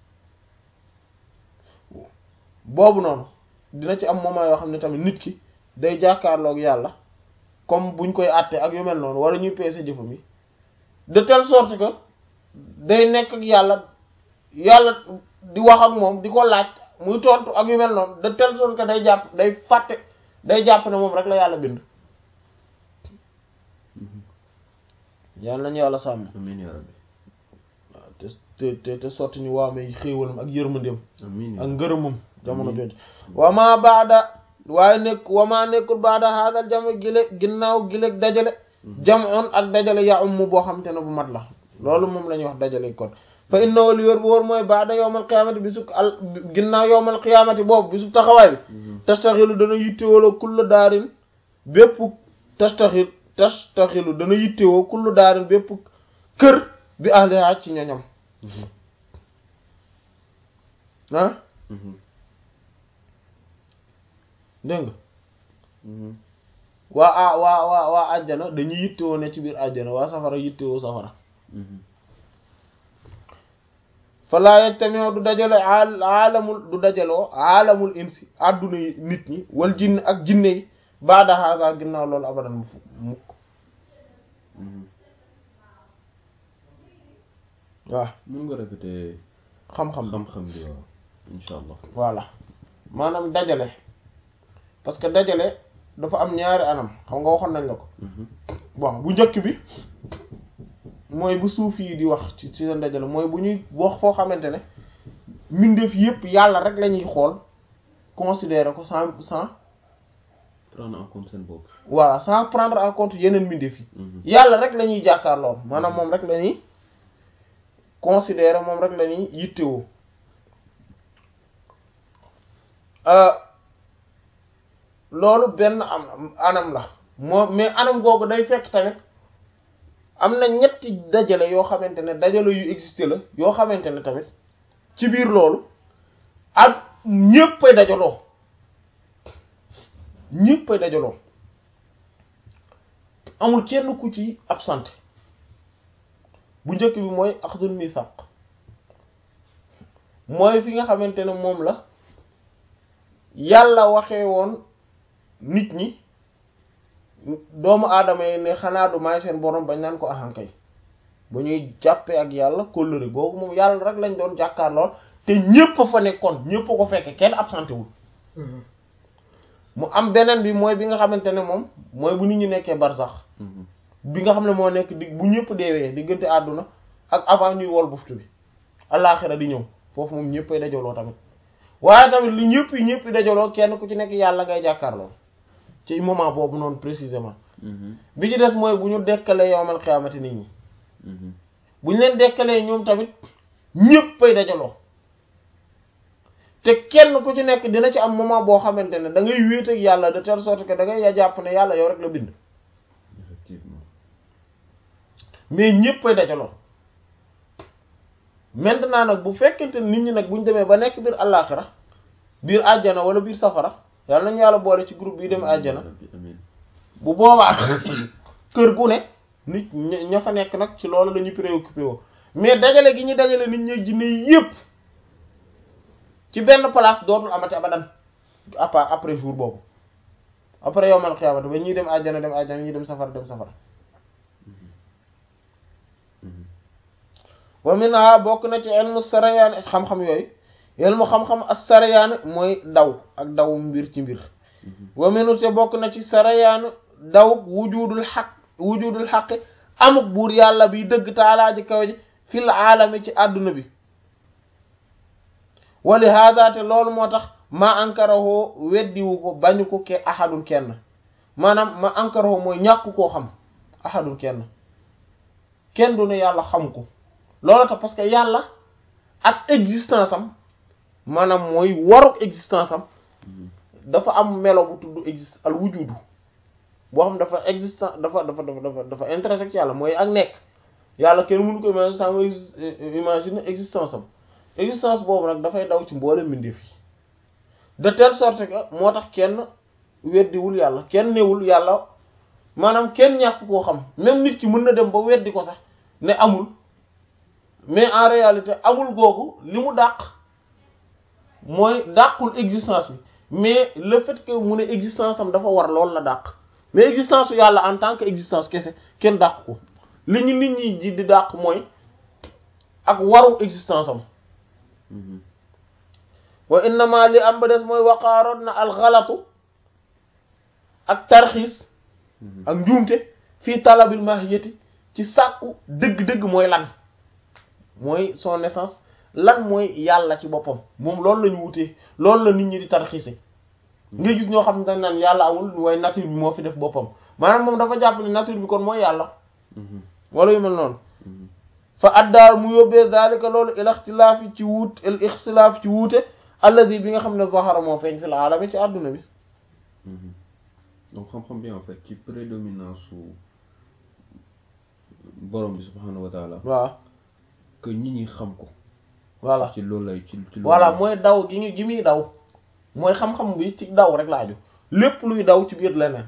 S1: boobu noonu dina ci am moment yoo xam ne tamit nit ki day jàkkaarloog yàlla comme buñ koy àtte ak yu mel noonu wala ñuy peese jëfam yi de telle sorte que day nekk ak yàlla yàlla di wax ak moom di ko laaj muy tontu ak yu mel noonu de telle sorte que day jàpp day fàtte day jàpp ne moom rek la yàlla bind yàlla nañu yàlla sàmm
S2: amiin yaa rabbi
S1: waaw te te te te sotti ñu waamee xéewalam ak yërmandeem
S2: amiin
S1: ak ngërëmam jamono jooju wama baada waaye nekk wama nekkul baada haadal jame gile ginnaaw gile dajale jamoon ak dajale ya um boo xam te ne bu mat la loolu moom la ñuy wax dajale kon fa innahu li wér bu wóor mooy baada yowmal qiyaamati bi suk al ginnaaw yowmal qiyaamati boobu bi su taxawaay bi tastaxilu dana yittewoo kullu daarin bépp tastaxil tastaxilu dana yittewoo kullu daarin bépp kër bi ahliha ci ñoñam ah dégg nga waa a waa waa waa àjjana dañuy yittewoo ne ci biir àjjana waa safara yittewoo safara falaa yajtamiu du dajale aalamul du dajaloo aalamul insi àdduna yi nit ñi wal jinn ak jinne yi baada haasa ginnaaw loolu abadan mu mukk waaw
S2: mën nga répéter
S1: xam-xam
S2: xam-xam bi waaw insha allah
S1: voilà maanaam dajale parce que dajale dafa am ñaari anam xam nga waxoon nañ la ko bon bu njëkk bi mooy bu suuf yi di wax ci ci seen dajale mooy bu ñuy wax foo xamante ne mbindeef yépp yàlla rek la ñuy xool considérer ko sans sans
S2: prendre en compte seen bopp
S1: voilà sans prendre en compte yeneen mbindeef yi yàlla rek la ñuy jàkkaarloo maanaam moom rek la ñuy considérer moom rek la ñuy yittewoo loolu benn am anam la moo mais anam googu day fekk tamit am na ñetti dajale yoo xamante ne dajale yu existé la yoo xamante ne tamit ci biir loolu ak ñéppay dajaloo ñéppay dajaloo amul kenn ku ci absent bu njëkk bi mooy axdul misaq mooy fi nga xamante ne moom la yàlla waxee woon nit ñi doomu aadama yi ne xanaa du may seen borom bañ naan ko ahankay ba ñuy jàppee ak yàlla kóllëre googu moom yàlla rek lañ doon jàkkaarlool te ñépp a fa nekkoon ñépp a ko fekke kenn absenté wul mu am beneen bi mooy bi nga xamante ne moom mooy bu nit ñi nekkee barsax bi nga xam ne moo nekk di bu ñëpp deewee diggante àdduna ak avant ñuy wol buftu bi allaaxira di ñëw foofu moom ñëppay dajaloo tamit waaye tamit li ñëpp yi ñëpp dajaloo kenn ku ci nekk yàlla ngay jàkkaarloo ci moment boobu noonu précisément bi ci des mooy bu ñu dekkalee yowmal xiyaamati nit ñi bu ñu leen dekkalee ñoom tamit ñëppay dajaloo te kenn ku ci nekk dina ci am moment boo xamante ne da ngay wéet ak yàlla de telle sorte que da ngay ya jàpp ne yàlla yow rek la bind
S2: effectivement
S1: mais ñëppay dajaloo maintenant nag bu fekkente nit ñi nag bu ñu demee ba nekk biir àllaaxira biir àjjana wala biir safara yàlla nañu yàlla boole ci groupe bi dem àjjana
S2: amiin
S1: bu boobaa kër gu ne nit ña fa nekk nag ci loolu la ñuy préoccupé woo mais dajale gi ñu dajale nit ñi jinne yépp ci benn place dootul amati abadan à part après jour boobu après yowmal xiyaamati ba ñuy dem àjjana dem àjjana ñuy dem safara dem safara wa minha bokk na ci ilmu sarayaan xam-xam yooyu ilmu xam-xam as sarayaan mooy daw ak daw mbir ci mbir wa minu te bokk na ci sarayaan daw wujudul xaq wujudul xaqi amuk buur yàlla bi dëgg taalaa ji kaw ji fil aalami ci àdduna bi wali hada te loolu moo tax ma ankaraho weddiwu ko bañu ko ke ahadun kenn maanaam ma ankaraho mooy ñàkk koo xam ahadun kenn kenn du ne yàlla xam ko loolu tax parce que yàlla ak existence am maanaam mooy waruk existence am dafa am melo bu tudd existe al wujudu boo xam dafa existence dafa dafa dafa dafa dafa intéressé ci yàlla mooy ak nekk yàlla kenn mënu ko imaginer sans nga imaginer existence am existence boobu nag dafay daw ci mboole mbindeef yi de telle sorte que moo tax kenn weddiwul yàlla kenn newul yàlla maanaam kenn ñàkk koo xam même nit ki mën na dem ba weddi ko sax ne amul mais en réalité amul googu li mu dàq mooy dàqul existence bi mais le fait que mu ne existence am dafa war loolu la dàq mais existence su yàlla en tant que existence kese kenn dàq ko li ñu nit ñi ji di dàq mooy ak waru existence am wa innama li am ba des mooy waqaaroon na alxalatu ak tarxiis ak njuumte fii talabil mahiyati ci sàkku dëgg-dëgg mooy lan mooy son essence lan mooy yàlla ci boppam moom loolu la ñu wutee loolu la nit ñi di tarxiise nga gis ñoo xam ne dañ naan yàlla amul waaye nature bi moo fi def boppam maanaam moom dafa jàpp ne nature bi kon mooy yàlla wala yu mel noonu fa addaal mu yóbbee zalika loolu il ixtilaafi ci wuut il ixtilaaf ci wuute alladi bi nga xam ne zahara moo feeñ fil alami ci àdduna bi
S2: donc xam-xam bi en fait ci prédominance su borom bi subhanahu wa taala
S1: waaw
S2: que nit ñi xam ko
S1: voilà
S2: ci loolu lay ci ci loolu
S1: voilà mooy daw gi ñu gi muy daw mooy xam-xam bi ci daw rek laaju lépp luy daw ci biir leneen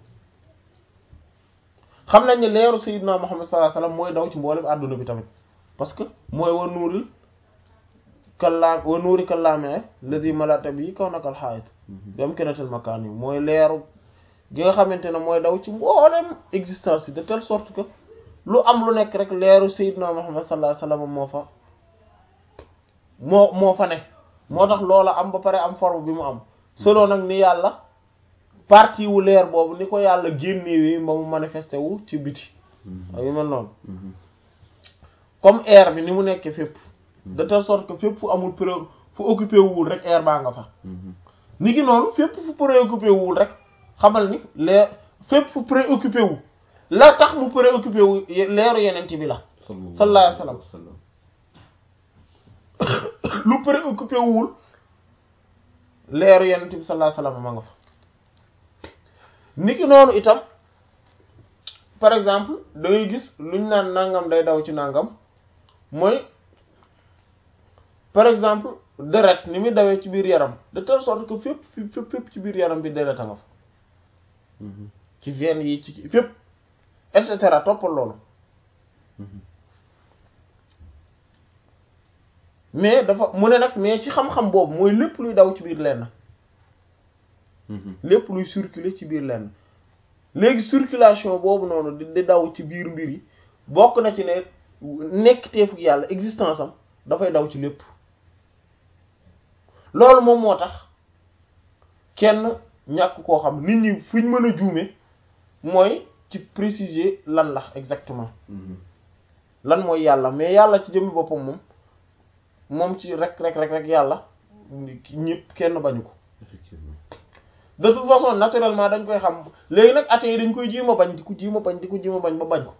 S1: xam nañ ne leeru sayyidina Muhammad sallallahu alayhi wasallam mooy daw ci mboolem àdduna bi tamit parce que mooy wa nuuril kallaam wa nuuri kallaame ladi malata bi kaw nakal xaayit bi am kenatel makaan yi mooy leeru gi nga xamante ne mooy daw ci mboolem existence yi de telle sorte que lu am lu nekk rek leeru sayyidina Muhammad sallallahu alayhi wasallam moo fa moo moo fa ne moo tax loola am ba pare am forme bi mu am selon nag ni yàlla partie wu leer boobu ni ko yàlla génnewee ba mu manifesté wu ci biti ak yu mel noonu comme air bi ni mu nekkee fépp de telle sorte que fépp fu amul pré fu occupé wul rek air baa nga fa ni ki noonu fépp fu préoccupé wul rek xamal ni leer fépp fu préoccupé wu la tax mu préoccupé wu leeru yenent bi la sallallahu alayhi wa sallam lu préoccupé wul leeru yenent bi sallallahu alayhi wa sallam ma nga fa niki noonu itam par exemple da ngay gis luñ naan nangam day daw ci nangam mooy par exemple deret ni muy dawee ci biir yaram de telle sorte que fépp fépp fépp ci biir yaram bi deret a nga fa ci veine yi ci fépp et cetera toppal loolu mais dafa mu ne nag mais ci xam-xam boobu mooy lépp luy daw ci biir lenn lépp luy circuler ci biir lenn léegi circulation boobu noonu di di daw ci biir mbir yi bokk na ci ne nekk teefu yàlla existence am dafay daw ci lépp loolu moom moo tax kenn ñàkk koo xam nit ñi fuñ mën a juume mooy ci préciser lan la exactement lan mooy yàlla mais yàlla ci jëmmi boppam moom moom ci rek rek rek rek yàlla ñëpp kenn bañu ko
S2: effectivement
S1: de toute façon naturellement dañ koy xam léegi nag athée yi dañ koy jéem a bañ di ko jéem a bañ di ko jéem a bañ ba bañ ko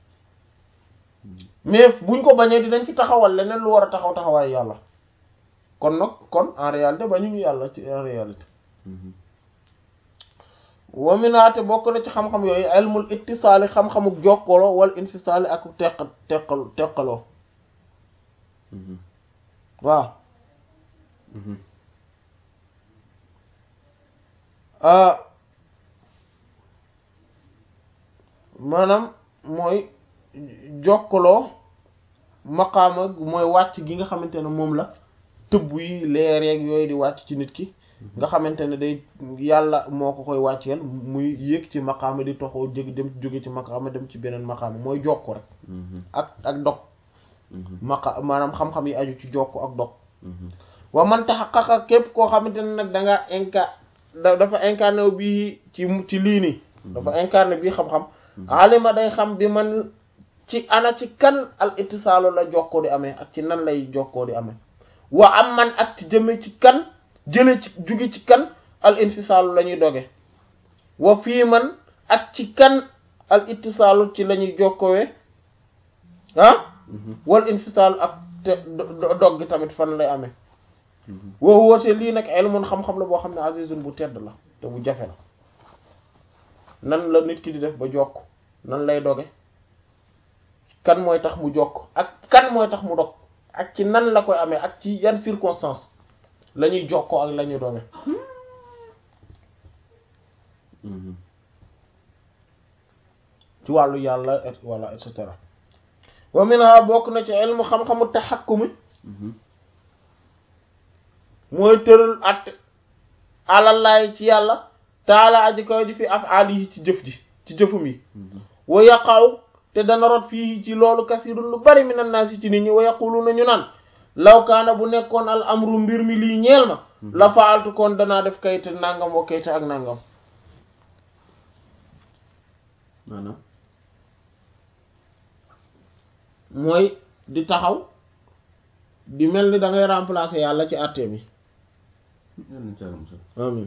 S1: mais buñ ko bañee dinañ fi taxawal leneen lu war a taxaw taxawaay yàlla kon nag kon en réalité bañuñu yàlla ci en réalité waminaate bokk na ci xam-xam yooyu ilmul ittisaali xam-xamuk jokkaloo wala infisaali ak teq teqal teqaloo waaw maanaam mooy jokkaloo maqaama mooy wàcc gi nga xamante ne moom la tëbb yi leer yeeg yooyu di wàcc ci nit ki nga xamante ne day yàlla moo ko koy wàcceel muy yéeg ci maqaama di toxoo jég dem jóge ci maqaama dem ci beneen maqaama mooy jokko rek ak ak dog maqa maanaam xam-xam yi aju ci jokko ak dog wa man taxaqaqa képp koo xamante ne nag da nga inca dafa incarné wu bii ci ci lii nii dafa incarné bii xam-xam alima day xam bi man ci ana ci kan al ittisaalu la jokkoo di amee ak ci nan lay jokkoo di amee wa am man ak ci jëme ci kan jële ci juge ci kan al infisaalu la ñuy doge wa fii man ak ci kan al ittisaalu ci la ñuy jokkowee ah wal infisaalu ak te dog gi tamit fan lay amee woo woote lii nag ilmun xam-xam la boo xam ne azizun bu tedd la te bu jafe la nan la nit ki di def ba jokk nan lay doge kan mooy tax mu jokk ak kan mooy tax mu dog ak ci nan la koy amee ak ci yan circonstance la ñuy jokkoo ak la ñuy doge ci wàllu yàlla et wala et cetera wa minha bokk na ci ilmu xam-xamu taxakkumi mooy tëral àtte alallaay ci yàlla taala aji kaw ji fi af'aalihi ci jëf ji ci jëfum yi wa yaqaw te dana rot fii ci loolu kasirun lu bari minan naasi ci nit ñi wa yaquluna ñu naan law kaana bu nekkoon al amru mbir mi lii ñeel ma la faaltu kon danaa def kayit nangam wa kayit ak nangam
S2: maanaam
S1: mooy di taxaw di mel ni da ngay remplacer yàlla ci àtte bi
S2: yàlla na ci yàlla musal
S1: amin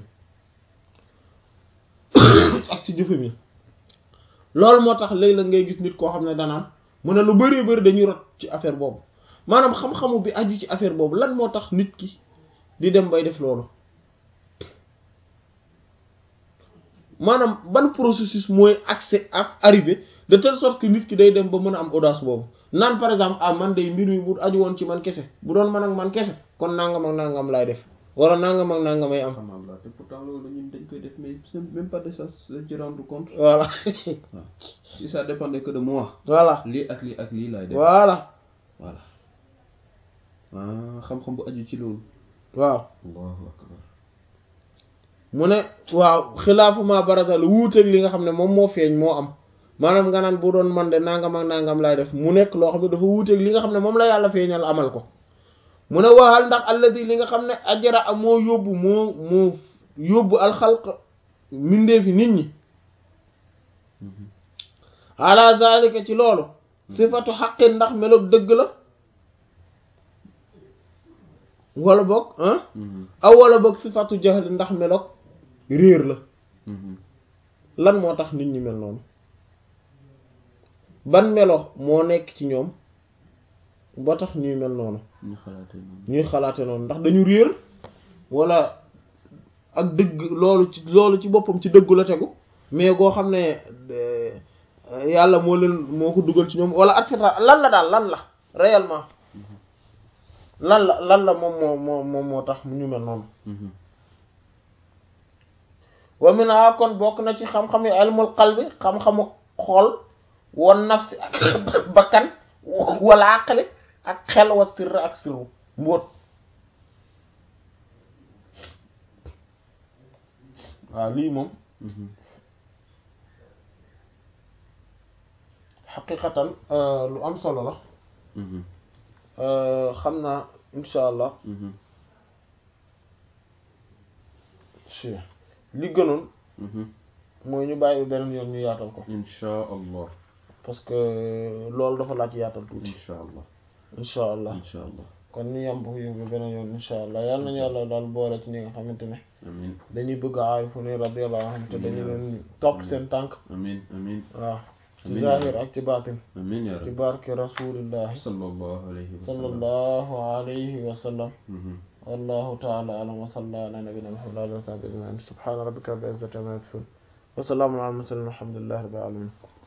S1: ak ci jëfe mi loolu moo tax léeg la ngay gis nit koo xam ne danaan mu ne lu bari bari dañuy rot ci affaire boobu maanaam xam-xamu bi aju ci affaire boobu lan moo tax nit ki di dem bay def loolu maanaam ban processus mooy accès ak arrivé de telle sorte que nit ki day dem ba mën a am audace boobu naan par exemple ah man day mbir mi bu aju woon ci man kese bu doon man ak man kese kon nangam ak nangam laay def wala nangam ak nangam ay am.
S2: xamal la te pourtant loolu ñun dañ koy def mais c'est même pas de ça se rendre compte.
S1: voilà.
S2: waaw si ça dépendait que de moi.
S1: voilà
S2: lii ak lii ak lii laay def.
S1: voilà.
S2: voilà ah xam-xam bu aju ci loolu.
S1: waaw.
S2: allahu akbar.
S1: mu ne waaw xilaafu ma baraza lu wuuteeg li nga xam ne moom moo feeñ moo am maanaam nga naan bu doon man de nangam ak nangam laay def mu nekk loo xam ne dafa wuuteeg li nga xam ne moom la yàlla feeñal amal ko mu ne waxal ndax alladi li nga xam ne ajara moo yóbbu moo moo yóbbu alxalq mbindeefi nit ñi ala zalika ci loolu sifatu xaqin ndax meloog dëgg la wala boog ah aw wala boog sifatu jahl ndax meloog réer la lan moo tax nit ñi mel noonu ban melo moo nekk ci ñoom ba tax ñuy mel noonu
S2: ñu xalaatee noonu.
S1: ñuy xalaate noonu ndax dañu réer wala ak dëgg loolu ci loolu ci boppam ci dëggu la tegu mais goo xam ne yàlla moo leen moo ko dugal ci ñoom wala et cetera lan la daal lan la réellement lan la lan la moom moo moo moom moo tax ñu mel noonu wa mina kon bokk na ci xam-xam yi ilmul qalbi xam-xamu xol wan nafsi ak bakkan wala aqli ak xel wa sirr ak sirru mbóot waaw lii moom xaqiqatan lu am solo la xam naa insha allah si li gënoon mooy ñu bàyyi beneen yoon ñu yaatal ko
S2: insha allah
S1: parce que loolu dafa laaj yaatal tuuti
S2: insha allah
S1: insha allah
S2: insha allah
S1: kon ñu yam bu yóbbu beneen yoon insha allah yal nañu yàlla daal boole ci ñi nga xamante ne
S2: amin
S1: dañuy bëgg aarifu ne radiyallahu anhum te dañu leen topp seen tànk
S2: amin amin
S1: waaw ci
S2: Amiin.
S1: zahir ak ci baatin
S2: amin ya
S1: ci
S2: rabbi
S1: barke rasulillahi
S2: sallallahu alayhi wa sallam
S1: sallallahu alayhi wa sallam
S2: Mhm.
S1: والله تعالى أعلم وصلى على نبينا محمد وعلى آله وصحبه أجمعين سبحان ربك رب العزة عما يصفون وسلام على المرسلين والحمد لله رب العالمين